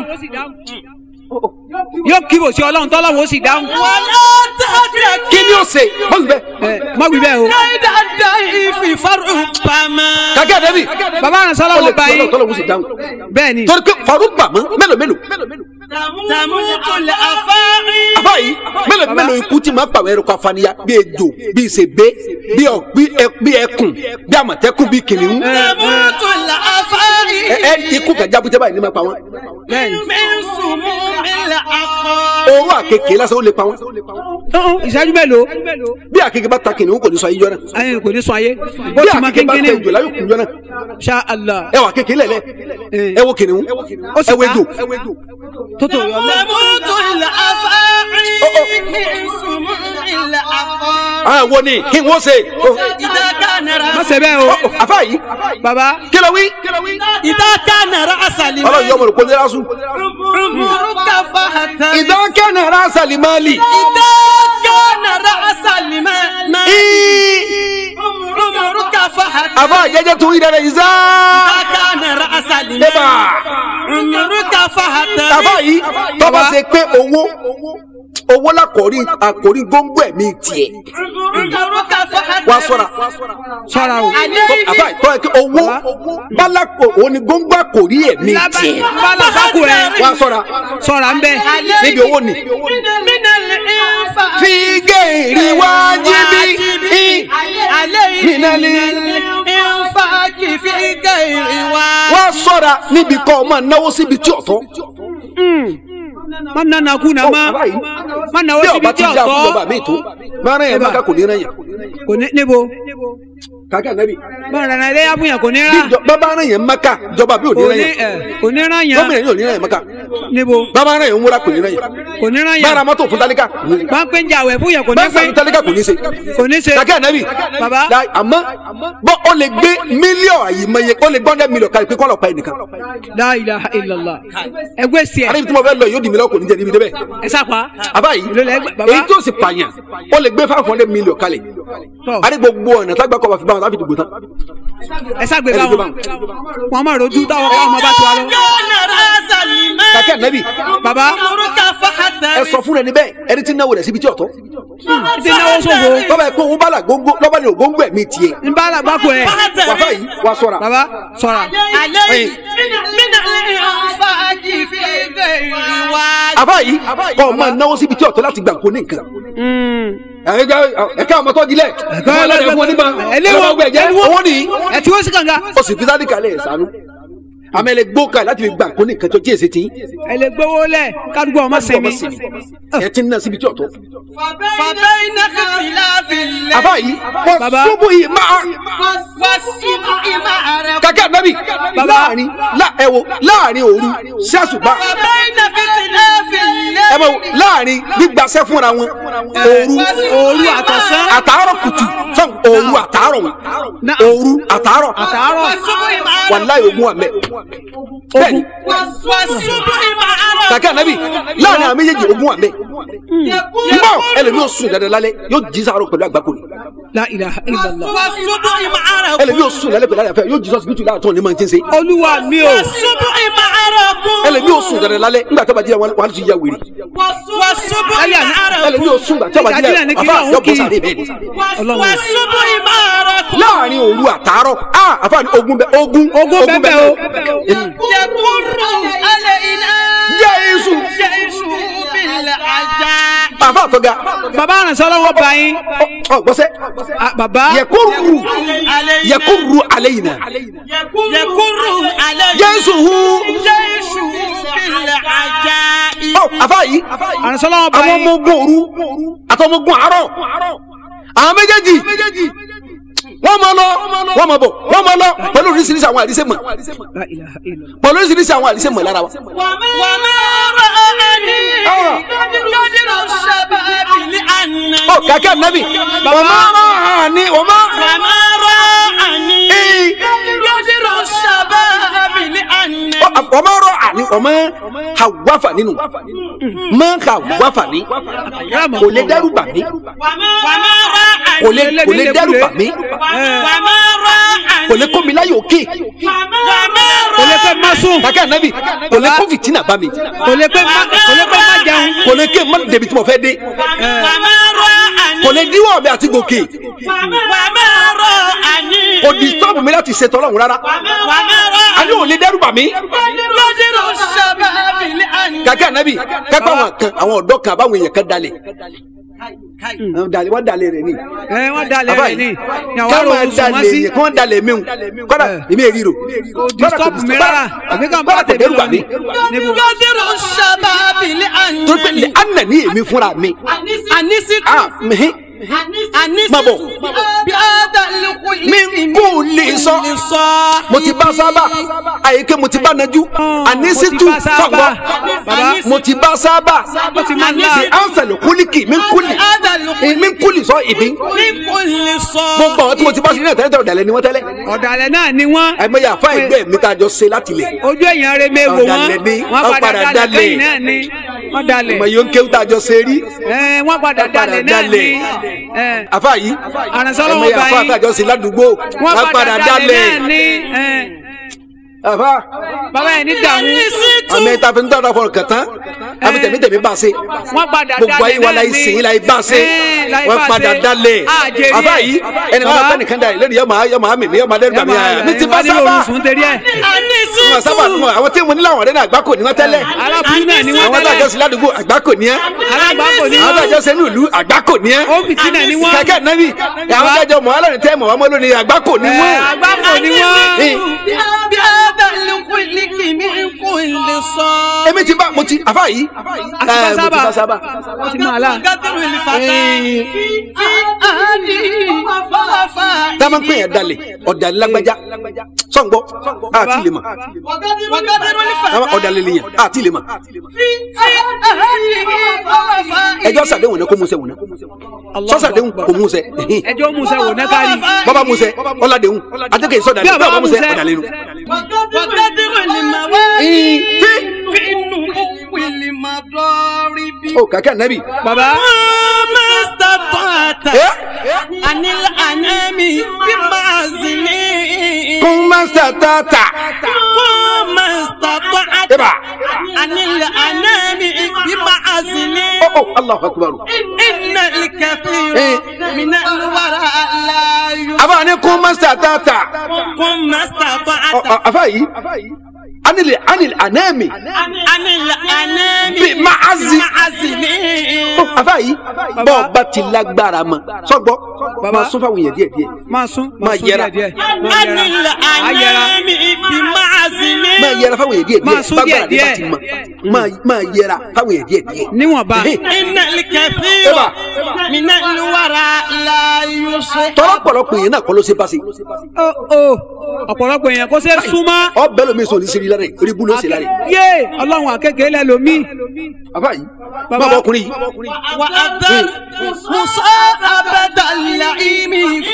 yóò kí bò sí ọlọ́run tọ́lọ́wọ́ ó sì dáhùn wàlá tàtàkì. kí ni ó ṣe bọ́sù bẹ́ẹ̀ ẹ̀ má wí bẹ́ẹ̀ o. kéda dọ̀hí fìfarò bàmà. kàkẹ́ àdébì bàbá àrùn ó lè sọ́lọ́wọ́ bá fi yín ọlọ́run tọ́lọ́run sì dáhùn bẹ́ẹ̀ ni torí pé faru gbàmọ́ mélòó mélòó tàmútù lè afárí. àbá yìí mélòó mélòó ikú tí máa pàwọ́ ẹranko afaniya bí ejò bí ìṣègbè bí ọ- bí ẹ- bí ẹkùn bí àmọ̀tẹ́kùn bí kìnìún tàmútù lè afárí. ẹ ẹ ikú kẹjá bútẹ́ báyìí ní máa pa wọn bẹ́ẹ̀ ni. mi sùnmù mi lè akọ. owó àkekèé lásán ó lè pa wọn Ọ̀hún, ìṣẹ́jú mélòó bí àkekèé bá ta kìnìún kò ní sọ ayíjọ náà ayé kò ní sọ ayé ó bí ti máa àkekèé bá ta kéńkéné ejò láyò kùn jọ náà ṣá allah ẹ wà kékeré lẹ̀lẹ́ ẹ wo kìnìún Ó sì ẹ wo ká. ejò tó tó yọ lọ. تموت الأفاعي من سموم العقار àwọn wo ni kí n wọ́n ṣe إذا كان má رأس ṣe bẹ́ẹ̀ o àfa yìí baba kí ló wí إذا كان رأس ọlọ́run لمن yọ ọmọ rẹ̀ kó ní lásù. عمرك فهتم ìdánkẹ́nà rasa limali. إذا كان رأس لمن عمرك فهتم àfa jẹjẹ tún ìdára ìzá. إذا كان رأس لمن Eba. عمرك فهتم àfa yìí tọ́ba ṣe pé owó owó lákòrí àkòrí góńgó ẹ̀mí tiẹ̀ عمرك فهتم wá sọ́ra. ṣọ́ra o. عليه àfa yìí tọ́ ẹ kí owó bálákò òun ni góńgó àkòrí ẹ̀mí tiẹ̀ bala bako rẹ wá sọ́ra ṣọ́ra ń bẹ. níbi owó ni. من الإنفاق fi géèrè wájibi. عليه من الإنفاق في غير واجب wá sọ́ra níbi kọ́ ọ máa náwó síbi tí ọ̀tọ́. má nana kú na má àfa yìí má náwó bí síbi ọba tí ti dá fún ọ̀tọ̀ bàbá mi tó máa rán yẹn bá ká kò ní rán yẹn. kò ní níbo kàkà nẹ́bí. má rana ilé abúyàn kò ní bí ra ìjọ- bàbá rán yẹn maka jọba bí ò ní kò rán ní yẹn. ẹ kò ní ra yàn gómìnà yóò ní rán yẹn maka. níbo bàbá rán yẹn múra kò ní rán yẹn. kò ní ra bára yàn mọ́tò fún tálíkà. bá ń pè ń jàwé fún yàn kò ní bẹ́ẹ̀ pé sàmì tálíkà kò ní ṣe. kò ní ṣe kàkà nẹ́bí. Bàbá. Láì- àmọ́ bọ́ ó lè gbé mílíọ̀nù àyìnbáyé ó lè gbọ́ndẹ́ mílíọ̀nù kárí pé kọ́lọ̀ pa ẹnìkan. la ilaha illallah ẹgbẹ́ sí ẹ àríbi tí mo fẹ́ lọ yóò di mílíọ̀nù kò ní jẹ́ níbi débẹ̀. ẹ sápa àbá yìí Èló lẹ gbà- bàbá? èyí tó sì pààyàn ó lè gbé five hundred million kalẹ̀. Tọ́. àrí gbogbo ọ̀nà tágbà kọ́ bá fi bá wọn láfi dìbò tán. ẹ ságbé Ẹ lè bá gbé wọn bá wọn máa rojú táwọn káwọn ọmọ bá ti wá lọ. كان رأس لمن kàkà nẹ́bí bàbá عمرك فهتم ẹ sọ fún ẹni bẹ́ẹ̀ ẹni tí ń náwó rẹ̀ síbi tí ọ̀tọ́. ti náwó ṣòfò tọ́ba ẹ̀ pé owó bá là góńgó lọ́ba ní ògóńgó ẹ̀mí tiẹ̀. ń bá làgbákò ẹ wàfà yìí wà sọ̀ra. bàbá ṣọ́ra عليه من الإنفاق في غير واجب àbá yìí kọ́ ọ máa náwó síbi tí ọ̀tọ́ láti gbà kó ní nǹkan. ẹ̀ka ọmọ tó dilẹ̀ ẹ̀ka ọlọ́dẹ fún wọn nígbà ẹlẹ́wọ̀n ẹ̀ka ẹ̀jẹ̀ owó nìyí. ẹ tí wọ́n sì kànga ó sì fi sáré kalẹ̀ ẹ̀ sànú. àmọ́ ẹ lè gbó kalẹ̀ láti fi gbà kó ní nǹkan tó jíèsì tí. ẹ lè gbowó lẹ kádùgbò ọmọ sẹmi ẹ ti ń ná síbi tí ọ̀tọ́. فبين اختلاف الليل àbá yìí wọ́n Bàbá. ṣubú yìí máa والصبح معرفة kàkẹ́ ànábì láàrin lá- ẹ wo láàrin òru sí àṣùbà فبين اختلاف الليل ẹ mọ̀ láàrin gbígbàṣẹ́ fúnra wọn òru òru àtọ̀sán àtàárọ̀ kùtù sọ́n òru àtàárọ̀ wọn Náà. òru àtàárọ̀ àtàárọ̀ والصبح معرفة wàláyé ogun àmẹ́ bẹ́ẹ̀ni والصبح معرفة kàkẹ́ ànábì láàrin àwọn méjèèjì ogun àmẹ́ mbọ́ ẹlẹ́mi yóò sùn dandan lálẹ́ yóò jí sàárọ̀ pẹ̀lú àgbákò ni la ilaha illallah والصبح معرفة ẹlẹ́mi yóò sùn lálẹ́ pẹ̀lú àyàfẹ́ yóò jí sọ́sibítù láàtọ̀ ní mọ̀ntí ṣe olúwa mi o والصبح معرفة ẹlẹ́mi yóò sùn dandan lálẹ́ nígbà tó bá jíra wọn wọn á ti ya wèrè والصبح Lálẹ́ àná. ẹlẹ́mi معرفة yóò sùn gbà tó bá jíra Ìdájí náà ní kí àfa lóun yóò kì bọ́ í. sáré bẹ́ẹ̀ ni Ọlọ́run. والصبح معرفة láàrin òru àtàárọ̀ ah àfa ni ogun bẹ ogun ogun bẹ́ẹ̀ o يمر علينا Jésù جيش بالعجائب àfa àtọ́ga bàbá àrànsọ́ lọ́wọ́ bá yín ọ gbọ́sẹ́ Ah, bàbá yẹkuru علينا yẹkuru aleyina يكر علينا Jésù hu جيش بالعجائب ọ àfa yìí àrànsọ́ lọ́wọ́ bá àwọn yín ọmọ ogun òru àtọmọ ogun àárọ̀ àwọn méjèèjì wọ́n máa lọ wọ́n máa bọ̀ wọ́n máa lọ pẹ̀lú oríṣiríṣi àwọn àdìsẹ́ mọ̀ la ilaha illallah pẹ̀lú oríṣiríṣi àwọn àdìsẹ́ mọ̀ lára wa. وما رآني قدر الشباب لأنني ọ kàkẹ́ ànábì wọ́n máa rán ní wọ́n máa. وما رآني قدر الشباب لأنني wọ́n máa rọ àní wọ́n máa hàwáfà nínú máa hàwáfà ní kò lè dẹ́rù bà mí وما رآني kò lè kò lè dẹ́rù bà mí وما رآني kò lè kó mi láyé òkè وما kò lè pé má sùn kàkẹ́ ànábì kò lè kó fìtínà bá mi kò lè pé má kò lè pé má jẹun kò lè ké má débi tí mo fẹ́ dé وما رآني kò lè díwọ́ mi àti gòkè وما رآني kò disturb mi láti ṣètò ọlọ́run rárá وما رآني àní ò lè dẹ́rù bà mí قدر الشباب لأنني kàkẹ́ ànábì kápẹ́ àwọn kan àwọn ọ̀dọ́ kan àbáwọn èèyàn kan dalẹ̀ Àwọn dalẹ̀ wọ́n dalẹ̀ rẹ̀ ni ẹ wọ́n dalẹ̀ àbá rẹ̀ ni yìí ni àwọn ká arò máa sùn wọ́n dalẹ̀ sí yẹn kí wọ́n dalẹ̀ mí kọ́dà èmi èrí rò disturb mi rárá àbí ká bá kò tèmi dẹ́rù lọ bà mí ní níbo قدر الشباب torí pé lè لأنني ànà ní èmi fúnra mi أنست ah mihin má bọ̀ mi kò lè sọ mo ti bá sábà àyíké mo ti bá najú ànísítù bá sábà. sọgbọ Bàbá. mo ti bá sábà Ó ti máa ń lá. ṣe ansẹ̀lù kúlíkì mi kúlì mi kúlì sọ ìbí gbogbo àwọn tí mo ti bá sí ní ẹ̀tẹ́lẹ̀ ọ̀dàlẹ̀ ni wọ́n tẹ́lẹ̀ ọ̀dàlẹ̀ náà ni wọ́n ẹ̀mẹ́yà fún ẹgbẹ́ mi tá a jọ ṣe láti lẹ̀ ojú èèyàn rẹ mẹ́wò wọn Ọ̀dàlẹ̀ ni, wọ́n wọ́n padà padà dalẹ̀ dalẹ̀. lẹ́yìn náà ni wọ́n dalẹ̀ ọmọ yìí ń kéwú tá a jọ ṣe rí ẹ wọ́n padà Wọ́n padà dalẹ̀ náà ni dalẹ̀. ẹ àfa yìí Àrànsọ́lọ́wọ́ ẹ̀mẹ́yà bá fún yín. àtàjọ ṣe ládùúgbò wọ́n wọ́n padà dalẹ̀ náà ni ẹ àfa bàbá yẹn ní dààmú àmì ìta fi ń tọ́ra fọ̀rọ̀ kẹtàn àfi tẹ̀mí tẹ̀mí bá a ṣe wọ́n padà gbogbo dalẹ̀ ayé wa la náà ni ìsìn la ìbá ṣe Ẹ, la wọ́n ìbá padà ṣe. dalẹ̀ Àjèrè àfa ẹ̀. yìí ẹni máa Bàbá. bẹ́ẹ̀ nìkan dà yìí lónìí yọ máa yọ máa mìmí yọ máa dẹ́rù bàmí àyà mi ti bá sábà orísun torí ẹ wọn sábà nù àwọn tí mo ní láwọn ọ̀rẹ́ náà àgbákò ní wọ́n tẹ́lẹ̀ alábùrú náà ni wọ́n àwọn tẹ́lẹ̀ adájọ́ sí ládùúgbò àgbákò ní ẹ́ alágbàkọ ni àwọn wọ́n adájọ́ sí inú ìlú àgbákò ní ẹ́ ó fìtí náà ni wọ́n kẹ̀kẹ́ nẹ́bí àwọn adájọ́ mọ̀ alẹ́ tẹ́ mọ̀ wọ́n mọ́ lónìí àgbákò ní ẹ, wọ́n. agbákò ni wọ́n Ní, èmi ti bá mo ti àfa yìí àti ẹ, mo ti bá bá sábà ó ti máa la tá a máa ń pè yẹn dalẹ̀ ọ̀dàlẹ̀ lágbájá sọ̀ǹgbọ́ àti lè mọ̀ ọ̀dàlẹ̀ lè yẹn àti lè mọ̀ ẹjọ́ sàdéhùn náà kó mu sẹ́wọ̀n náà sọ́sàdéhùn kò mu sẹ́ ẹjọ́ musa wò náà kárí bọ́bá mu sẹ́ ọ̀làdéhùn àtẹ̀kẹ́ sọ̀dàlẹ̀ Bí ọba bọ́bá mu sẹ́ mu sẹ́. ọ̀dàlẹ̀ nù. ó kàkẹ́ nẹ́bí. baba kún mẹ́sà tààtà. Eba. ó ó Allahu akbar. Eh. àbá ni kún mẹ́sà tààtà. Ọ- ọ- àfa yìí anil anil anami bi ma'azi. Ó, àfa yìí bọ́ọ̀ bá ti lágbára mọ́ sọ́gbọ́ Baba. máa sún fáwọn èèyàn díẹ̀ díẹ̀ máa sún Máa sún yẹra. díẹ̀ díẹ̀ máa yẹra á yẹra máa yẹra fáwọn èèyàn díẹ̀ Máa díẹ̀ sún bágbára díẹ̀ ní bá ti mọ̀ máa máa yẹra fáwọn èèyàn díẹ̀ díẹ̀. níwọ̀nba Eba. tọ́lá pọ̀lọpọ̀ èèyàn náà kọ́ ló ṣe bá ṣe ó ó ọ̀pọ̀lọpọ̀ èèyàn kó ṣe súnmọ́ ọ bẹ́ẹ̀ lómi sọ ní sẹ́rí lára ẹ̀ oríbu ló ṣe lára ẹ̀ yé ọlọ́run àkékèé lẹ lomi àfa yìí Baba. bàbá ọkùnrin yìí وأذن مصابة اللئيم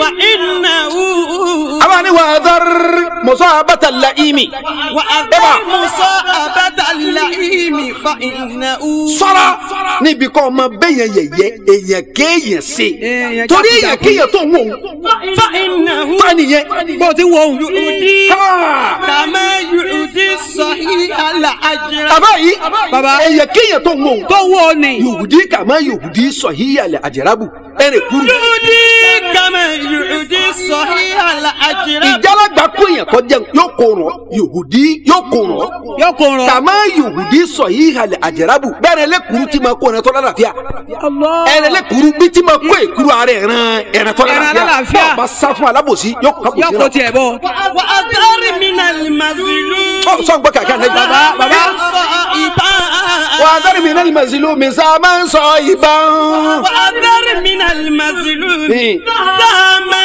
فإنه àbá ni wà á dọ́r mọ̀sọ́ àbátà làímì وأذن مصابة اللئيم فإنه sọ́ra níbi kọ́ ọmọ bẹ́yẹn yẹ̀yẹ́ èèyàn kéèyàn ṣe Èèyàn torí jákujàku. èèyàn kéèyàn tó ń wò ó فإنه fani yẹn. bó o ti wo òun يؤدي Ha! كما يؤدي الصحيح الأجر àbá yìí Baba. èèyàn kéèyàn tó ń wò ó tó wo o ni yòhùdí kàmá yòhùdí sọ̀híyàlẹ̀ àjẹrábù ẹ̀rẹ̀ kúrú. يؤدي كما يؤدي الصحيح الأجر ìjálàgbà kó èèyàn tó jẹun yóò kó ràn yòhùdí yóò kó ràn. yóò kó rọ kàmá yòhùdí sọ̀híyàlẹ̀ àjẹrábù bẹ́ẹ̀rẹ̀ lẹ́kùrú tí ma kó ẹ̀rẹ̀ tó lálàáfíà. Allah ẹ̀rẹ̀ lẹ́kùrú bí tí ma kó èkúrú ara ẹ̀ràn ẹ̀rẹ̀ tó Ẹran lálàáfíà. alálàáfíà. bá sá fún alábòsí yóò kó yóò kó àbòsí tiẹ̀ bọ̀ وأذر من المظلوم náà. sọ gbọ́ kàkà náà. baba baba صائبا wà á dárí mi náà ní màsílù mi sá máa ń sọ ìbọn. وأذر من المظلوم إيه. سهما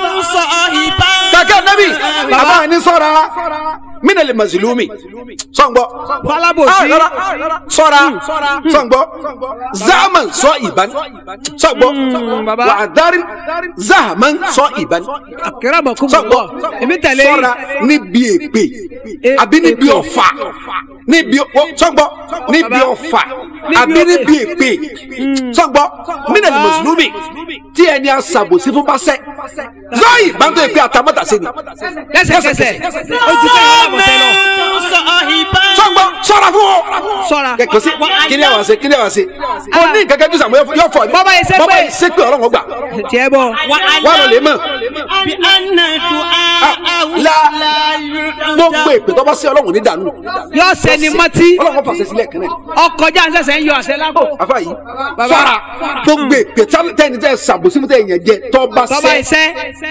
صائبا kàkà nábì àbá ní sọ́ra mina lè màsílùmí sọ̀ngbọ́. falabosi sọ́ra sọ̀ngbọ́ zaman sọ ìbán sọ̀ngbọ́ baba. wà á dárí zaman sọ ìbán akérèmọkú sọ̀ngbọ́ èmi tẹ̀lé sọ́ra níbi èpè E- àbí níbi èpè. ọ̀fà níbi o- sọ̀ngbọ́ níbi Baba. ọ̀fà Níbi àbí ọ̀fà. níbi èpè sọ̀ngbọ́ mina lè màsílùmí tí ẹni àṣàbòsí fún bá sẹ́ zọ́ọ̀yì bá ń tó èpè àtàmọ́tàsẹ́ ni lẹ́sẹ̀kẹsẹ̀ ó ju kẹyìn alábọ̀sẹ̀ lọ صائبا sọgbọ sọra fún ọ. sọ́ra kẹkọ sí kíni àwọn ṣe kíni àwọn ṣe. kò ní nǹkan kẹjú sàmúyẹ fún yọ fọ ni. Bọ́bá yìí ṣépè. bọ́bá yìí ṣépè ọlọ́run gbà. tiẹ̀ bọ̀ wà lọ lè mọ̀. بأن دعاءه لا. لا يعجب gbogbo èpè tó bá sí ọlọ́run ní dànù. yóò sẹni mọ́tí ọlọ́run fàṣẹ sílẹ̀ kan náà. ọkọjá ń sẹ̀sẹ̀ ń yọ àṣẹ lápò àfa yìí Baba. sọra gbogbo èpè tá- tẹni tẹ sàbòsí mú tẹyìn jẹ tó bá bàbá sẹ. iṣẹ́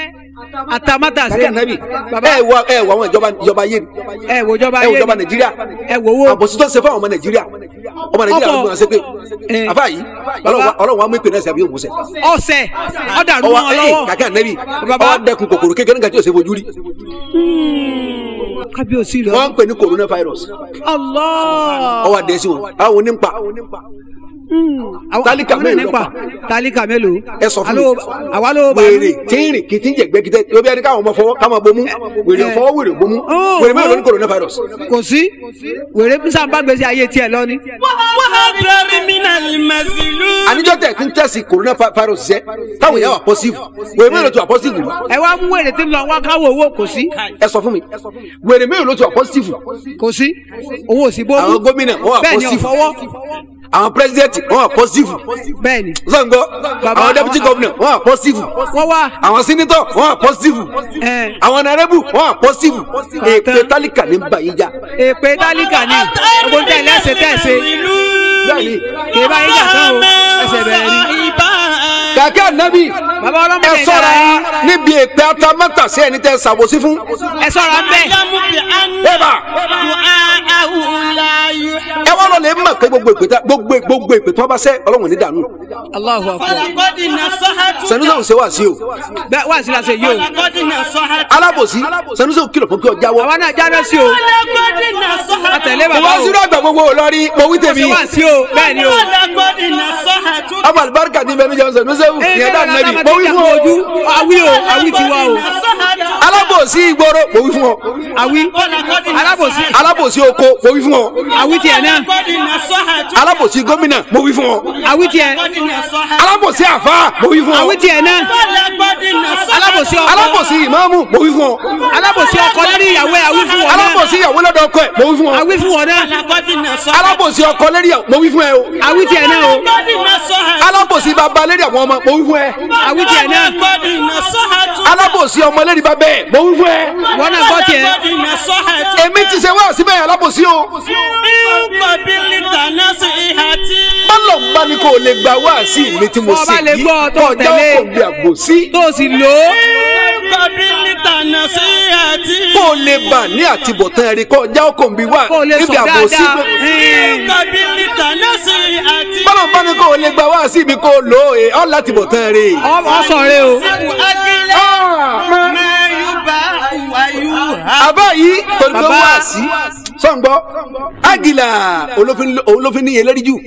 àtàmátàsé kàkẹ́ nàbì ẹ wọ ẹ wọ àwọn ìjọba ìjọba yé ni ẹ wò jọba ẹ wọ ayé ìjọba nàìjíríà ẹ wò wò àbòsí tó ṣe fún àwọn ọmọ nàìjíríà ọmọ nàìjíríà ló ọ̀pọ̀. gbọ́n ṣe pé Eh. àfa yìí Baba. ọlọ́run wa mú ìpè náà sí àbí òmùsẹ̀ ọ̀sẹ̀ ọ̀dàrú ọwọ́ mọ́ ọ ẹ̀ lọ́wọ́ kàkẹ́ ànẹ́bí Baba. ọwọ́ dẹkun kòkòrò kékeré nígbà tí yóò ṣe fojú rí kábíyèsí rẹ wọ́n ń pè ní coronavirus Allah ọwọ́ adé sí wọn àwọn onípa Àwọn- Tálíkà àwọn náà mélòó nípa tálíkà mélòó ẹ sọ fún mi Alo- àwa ló bá wèrè tíìrì kìtì ń jẹgbẹ kìtẹ yóò bí ẹni káwọn ọmọ fọwọ́ káwọn bomú wèrè Eh. fọwọ́ wèrè bomú Oh, wèrè mélòó oh. ní coronavirus kò sí wèrè bísà bá gbèsè ayé tiẹ̀ lọ ni. وهب من المزلول àníjọ́ tẹ̀ tí ń tẹ̀sí coronavirus jẹ́ táwọn èèyàn wà pọ́sífù wèrè mélòó tó wà pọ́sífù rí ẹ wá mú wèrè tí ń lọ wá káwọ owó kò sí ẹ sọ fún mi wèrè mélòó tó wà pọ́sífù kò sí owó ò sí bó àwọn gómìnà wọn wà bẹ́ẹ̀ ni pọ́sífù ọ̀fọwọ́ àwọn pírẹsidẹ́ntì wọn wà pọ́sífù bẹ́ẹ̀ ni sọ̀ǹgọ́ Baba, àwọn dẹ́pútì àwọn- gọ́vnà wọn wà pọ́sífù wọ́n wá àwọn sínítọ̀ wọn wà pọ́sífù ẹ̀, àwọn nàrẹ́bù wọn wà pọ́sífù èpè tálíkà ní báyìí já èpè tálíkà ni gbogbo ń tẹ̀lé ẹsẹ̀ tẹ̀sẹ̀ bẹ́ẹ̀ni kì í bá yín jà tán o ẹsẹ̀ bẹ̀rẹ̀ ni. kàkẹ́ ànábì bàbá ọlọ́mọ ẹ kẹ̀kẹ́ sọ́ra yín níbi èpè atamátà sí ẹni tẹ́ ṣàbòsí fún ẹ sọ̀rọ̀ ń bẹ̀ ẹ bá ẹ wá lọ lè mọ̀ pé gbogbo èpè tá- gbogbo gbogbo èpè tó bá sẹ́ ọlọ́run ní dànù Allahu akbar sẹ́nusẹ́ ò ṣe wá sí o bẹ́ẹ̀ wá sí la ṣe yìí o alábòsí sẹ́nusẹ́ ò kìlọ̀ fún kí ọ jáwọ́ àwa náà jáde sí o àtẹ̀lé mo bàbá wá o sínú àgbà gbogbo olórí mo wí ṣe tèmi wá sí o bẹ́ẹ̀ ni o. ọmọ àlùbáríkà ní bẹ́ẹ̀ mi jẹun sẹ́nusẹ́ ò ẹ yẹn dá bẹ́ẹ̀ nẹ́bí ni mo wí fún ọ ojú awi o awi ti wa o alábòsí ìgboro mo wí fún ọ awi alábòsí alábòsí oko mo wí fún ọ awi tiẹ̀ náà alábòsí gómìnà mo wí fún ọ awi tiẹ̀ alábòsí àfà mo wí fún ọ awi tiẹ̀ náà alábòsí ọkọ alábòsí ìmáàmù mo wí fún ọ alábòsí ọkọ lórí ìyàwó ẹ̀ awi fún wọn náà alábòsí ìyàwó lọ́dọ̀ ọkọ ẹ̀ mo wí fún ọ awi fún wọn náà alábòsí ọkọ lérí ẹ̀ mo wí fún ẹ o awi tiẹ̀ náà o alábòsí bàbá lérí àwọn ọmọ mo wí fún ẹ awi tiẹ̀ náà alábòsí ọmọ lérí bàbá ẹ̀ mo wí fún ẹ wọn náà gbọ́ tiẹ̀ èmi ti ṣe wá síbẹ̀ yẹn alábòsí o bọ́lọ̀ ń bá ní kó o lè gba wá sí mi tí mo Bọ́ ṣe bá lè yìí gbọ́ tó kọjá tẹ̀lé. òkò bí àgbòsí tó o sì lò ó kó o lè bà ní àtibọ̀tán ẹ̀rí kọjá òkò bí wà kó o lè níbi sọ àgbòsí dáadáa Ẹn. bọ́lọ̀ ń bá ní kó o lè gba wá sí mi kó o lò ó ọ̀ láti bọ̀tán ẹ̀rí. ọ ọ sọ̀rọ̀ o àbá yìí torí pé Bàbá. wá sí sọ̀ǹgbọ́ àgìlà olófin níye lórí jù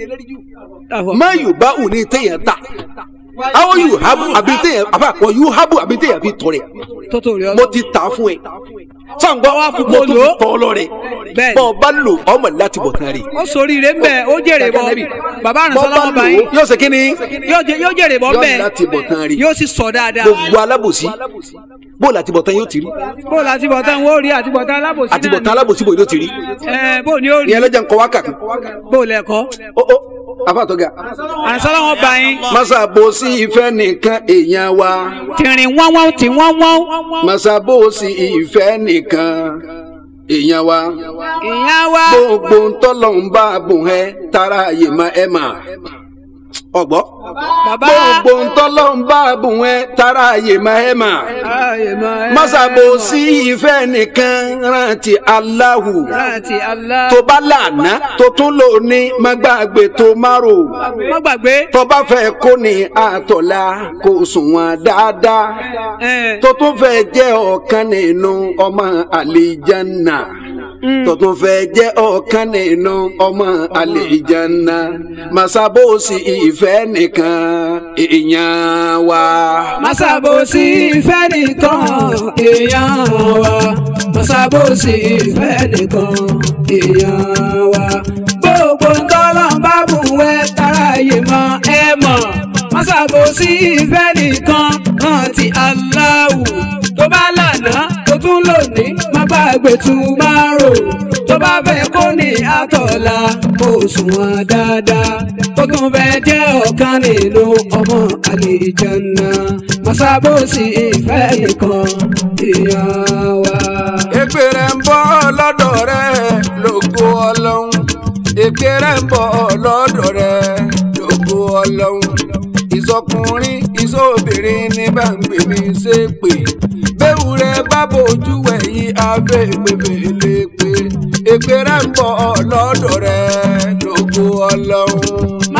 má yóò bá òun ní téèyàn ta àwọn yóò habu àbí téèyàn àbá àpọ̀ yóò habu àbí téèyàn fi tọrẹ tó tó rí ọ mo ti tà á fún ẹ sọ̀ǹgbọ́ Wá kú mo kó tún lò fi ó. tọ́ ọ lọ́rẹ̀ Bẹ́ẹ̀ni. bọ́ ọ bá lò ọmọ láti bọ̀ tán rè ó sórí rẹ ń bẹ ó jèrè bọ bàbá bọ́ àrùnsọ́lá bá wọn bá lò yín ó yóò ṣe kí ni yóò jẹ- yóò jèrè bọ ń bẹ yóò láti bọ̀ tán rè yóò sì sọ dáadáa gbogbo alábòsí bó láti bọ̀ tán yóò ti rí bó o láti bọ̀ tán wọ́n ó rí àti bọ̀ tán alábòsí àti náà bọ̀ tán alábòsí bò yóò ti rí ẹ bó o ní ó rí ìyẹn lọ́jà ń kọ́ wákàtí bó o lẹ́kọ́ ó ó afáàtọ́gà àrùnsọ́lá wọn bá yín masabosi ìfẹ́ nìkan èèyàn wa tìrìn wọ́n wọ́n tì wọ́n wọ́n masabosi ìfẹ́ nìkan èèyàn wa ìyá wa gbogbo ntọ́lọ̀ ń bá bùn ẹ tara àyè má ẹ mà ọgbọ́ bàbá gbogbo ntọ́lọ̀ ń bá bùn ẹ tara àyè má ẹ mà Ayé máa ẹ- masabosi ìfẹ́ nìkan rántí Allahu láti Allah tó bá lànà tó tún lò ní má gbàgbé tó má rò má gbàgbé tó bá fẹ́ kó ní àtọ̀là kó sùn wọn dáadáa ẹ tó tún fẹ́ jẹ́ ọ̀kan nínú ọmọ àlìjánà tó tún fẹ́ jẹ́ ọ̀kan nínú ọmọ àlìjánà masabosi ìfẹ́ nìkan èèyàn wa. Masabosi ìfẹ́ nìkan èèyàn wa. Masabosi ìfẹ́ nìkan èèyàn wa. Gbogbo ntọ́lọ́ ń bá bùn wẹ́ táráyé mọ́ ẹ mọ̀. Masabosi ìfẹ́ nìkan rántí Allahu. Tó bá lànà tó tún lónìí, má gbàgbé tún máa rò. Tó bá fẹ́ kó ní àtọ̀la, kó sùn wọn dáadáa. Tó tún fẹ́ jẹ́ ọ̀kan nínú ọmọ àlìjánná. Masabosi ìfẹ́ nìkan èèyàn wa. èpè rẹ̀ ń bọ̀ lọ́dọ̀ rẹ̀ lógo ọlọ́run èpè rẹ̀ ń bọ̀ lọ́dọ̀ rẹ̀ lógo ọlọ́run ìsọkùnrin ìsọbìnrin ní báńgbé mi ṣe pé bẹ́ẹ̀ rẹ̀ bá bójú ẹ̀yìn afẹ́ pépélé pé èpè rẹ̀ ń bọ̀ lọ́dọ̀ rẹ̀ lógo ọlọ́run.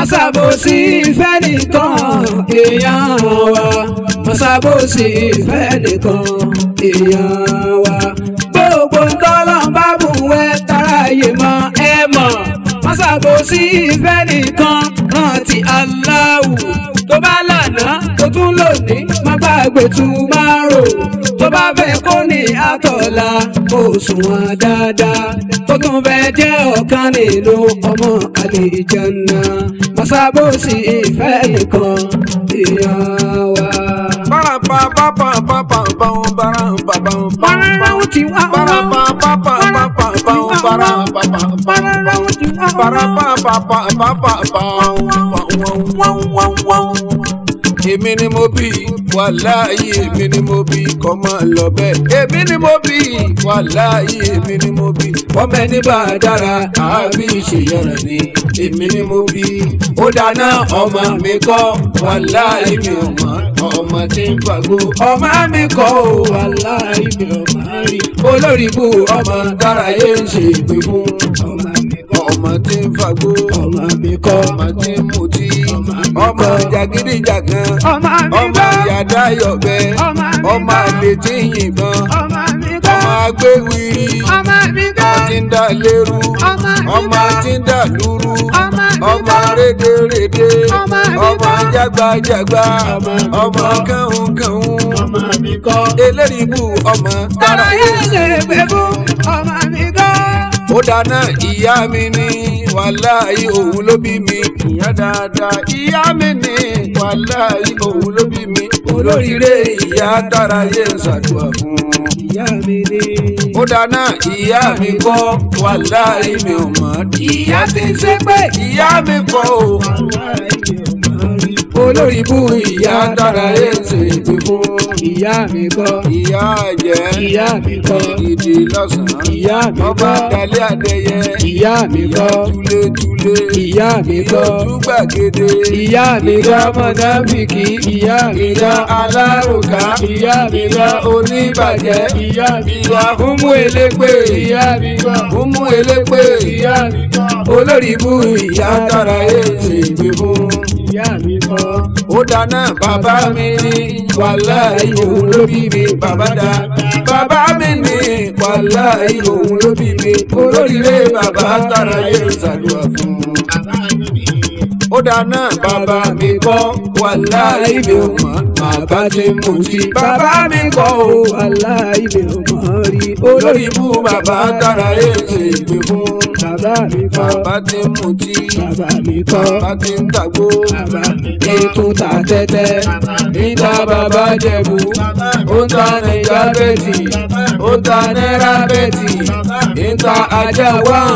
Màsàbòsí ìfẹ́ nìkan èèyàn wa. Màsàbòsí ìfẹ́ nìkan èèyàn wa. Gbogbo ntọ́lọ́ bá bù wẹ́ táráyé mọ́ ẹ mọ̀. Màsàbòsí ìfẹ́ nìkan rántí Allahu. Tó bá lànà tó tún lòdì má gbàgbé tún máa rò. Tó bá fẹ́ kó ní àtọ̀la kó sùnwọ̀n dáadáa. Tó tún fẹ́ jẹ́ ọ̀kan nínú ọmọ àlìjánná. Màsàbòsí ìfẹ́ nìkan èèyàn wa. Báràràwọ̀ tí wá wá. Báràràwọ̀ tí wá wá. èmi ni mo bí wàláyé èmi ni mo bí kọ́ máa lọ bẹ́ẹ̀. èmi ni mo bí wàláyé èmi ni mo bí. ọmọ ẹni bá a dára àbí ìṣèyànràn ni èmi ni mo bí. ó dáná ọmọ mi kọ́ wàláyé mi ò mọ̀ ọmọ tí ń fagbó. ọmọ mi kọ́ ò wàláyé mi ò mọ̀ rí. olórí ibú ọmọ dárayé ń ṣe ìpè fún. ọmọ mi kọ́ ọmọ tí ń fagbó. ọmọ mi kọ́ ọmọ tí ń mutí. ọmọ jàgídíjàgan Ọmọ mi ọmọ kọ́. ìyàdá yọ̀bẹ Ọmọ mi ọmọ kọ́. àlè tí ń yìnbọn Ọmọ mi ọmọ kọ́. agbéwìrì Ọmọ mi ọmọ kọ́. tí ń dà lérú Ọmọ mi ọmọ kọ́. tí ń dà lúrú Ọmọ mi ọmọ kọ́. rédèrèdè Ọmọ mi ọmọ kọ́. jágbajàgba Ọmọ mi ọmọ kọ́. kàhùnkàhùn Ọmọ mi kọ́. eléríbù ọmọ Tọ́lá yẹn ṣe pé fún ọmọ mi kọ́. ó dáná ìyá mi ní wàláhì òun ló bí mi ìyá dáadáa ìyá mi ní wàláhì òun ló bí mi olóríire ìyá dára yé ń ṣàdúrà fún un. Ìyá mi ni. ó dáná ìyá mi kọ́ wàláhì mi ò mọ̀ ìyá ti ń ṣe pé ìyá mi kọ́ o olórí ibú ìyá dára yé ń ṣe ìpè fún Ìyá mi kọ́. ìyá jẹ́ Ìyá mi kọ́. ìdí lọ́sàn-án Ìyá mi ọba kọ́. dalẹ́ adẹ́yẹ Ìyá mi kọ́. túlétúlé Ìyá mi kọ́. ìyójú gbàgede Ìyá mi kọ́ mọ̀nàfìkì. Ìyá mi ìyá kọ́. alárùká Ìyá mi ìyá kọ́. oníbàjẹ́ Ìyá mi ìyá kọ́. húmú elépè Ìyá mi kọ́. húmú elépè Ìyá mi kọ́. olórí ibú ìyá dára yé ṣe ìgbé fún. Ìyá mi kọ́. ó dáná bàbá mi ní wàláhì òun ló bí mi bàbá dá bàbá mi ní wàláhì òun ló bí mi olóríire bàbá dára yé ṣàdúrà fún. ó dáná bàbá mi kọ́ wàláhì mi ò mọ̀ bàbá ti mú sí. bàbá mi kọ́ o Wàláhì mi ò mọ̀ rí. olórí ibú bàbá dára yé ṣe ìgbé fún. Bàbá mi kọ́. bàbá ti mú tí. Bàbá mi kọ́. bàbá ti ń tàgbó. Bàbá mi kọ́. Ètò ta tẹ́tẹ́. Níta bàbá jẹ̀bú. Ó ń ta Nàìjà bẹ́ẹ̀tì. Ó ń ta náírà bẹ́ẹ̀tì. Níta ajá wán.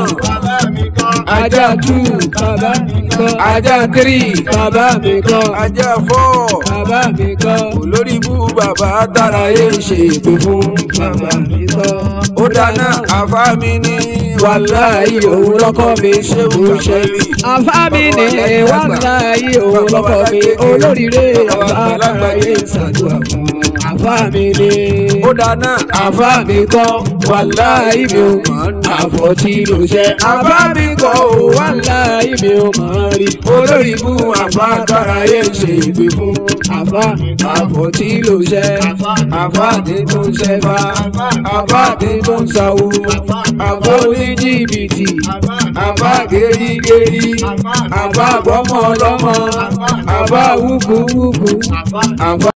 Ajá tù. Bàbá mi kọ́. Ajá tírì. Bàbá mi kọ́. ajá fọ́. Bàbá mi kọ́. olórí ibú bàbá dára yé ṣe ìpè fún. Bàbá mi kọ́. ó dáná àfa mi ní. Wàláhì òun lọ́kọ́ mi ṣe bó ṣe rí. Àfá mi ní wàláhì òun lọ́kọ́ mi olóríire àgbàlagbà yé ṣàdúrà fún. Àfá mi ní. ó dáná Àfá mi kọ́ wàláhì mi ò mọ̀ àfọ̀tí ló ṣe. Àfá mi kọ́ ò wàláhì mi ò mọ̀ rí. olórí ibú àfa dára yé ṣe ìpè fún. Àfá àfọ̀tí ló ṣe. àfa tí tó ń ṣẹfà. Àfá tí tó ń sáwó. Àfá oníjìbìtì. àfa gèrígèrí. Àfá gbọ́mọ ọlọ́mọ. Àfá wúkúwúkú. Àfá.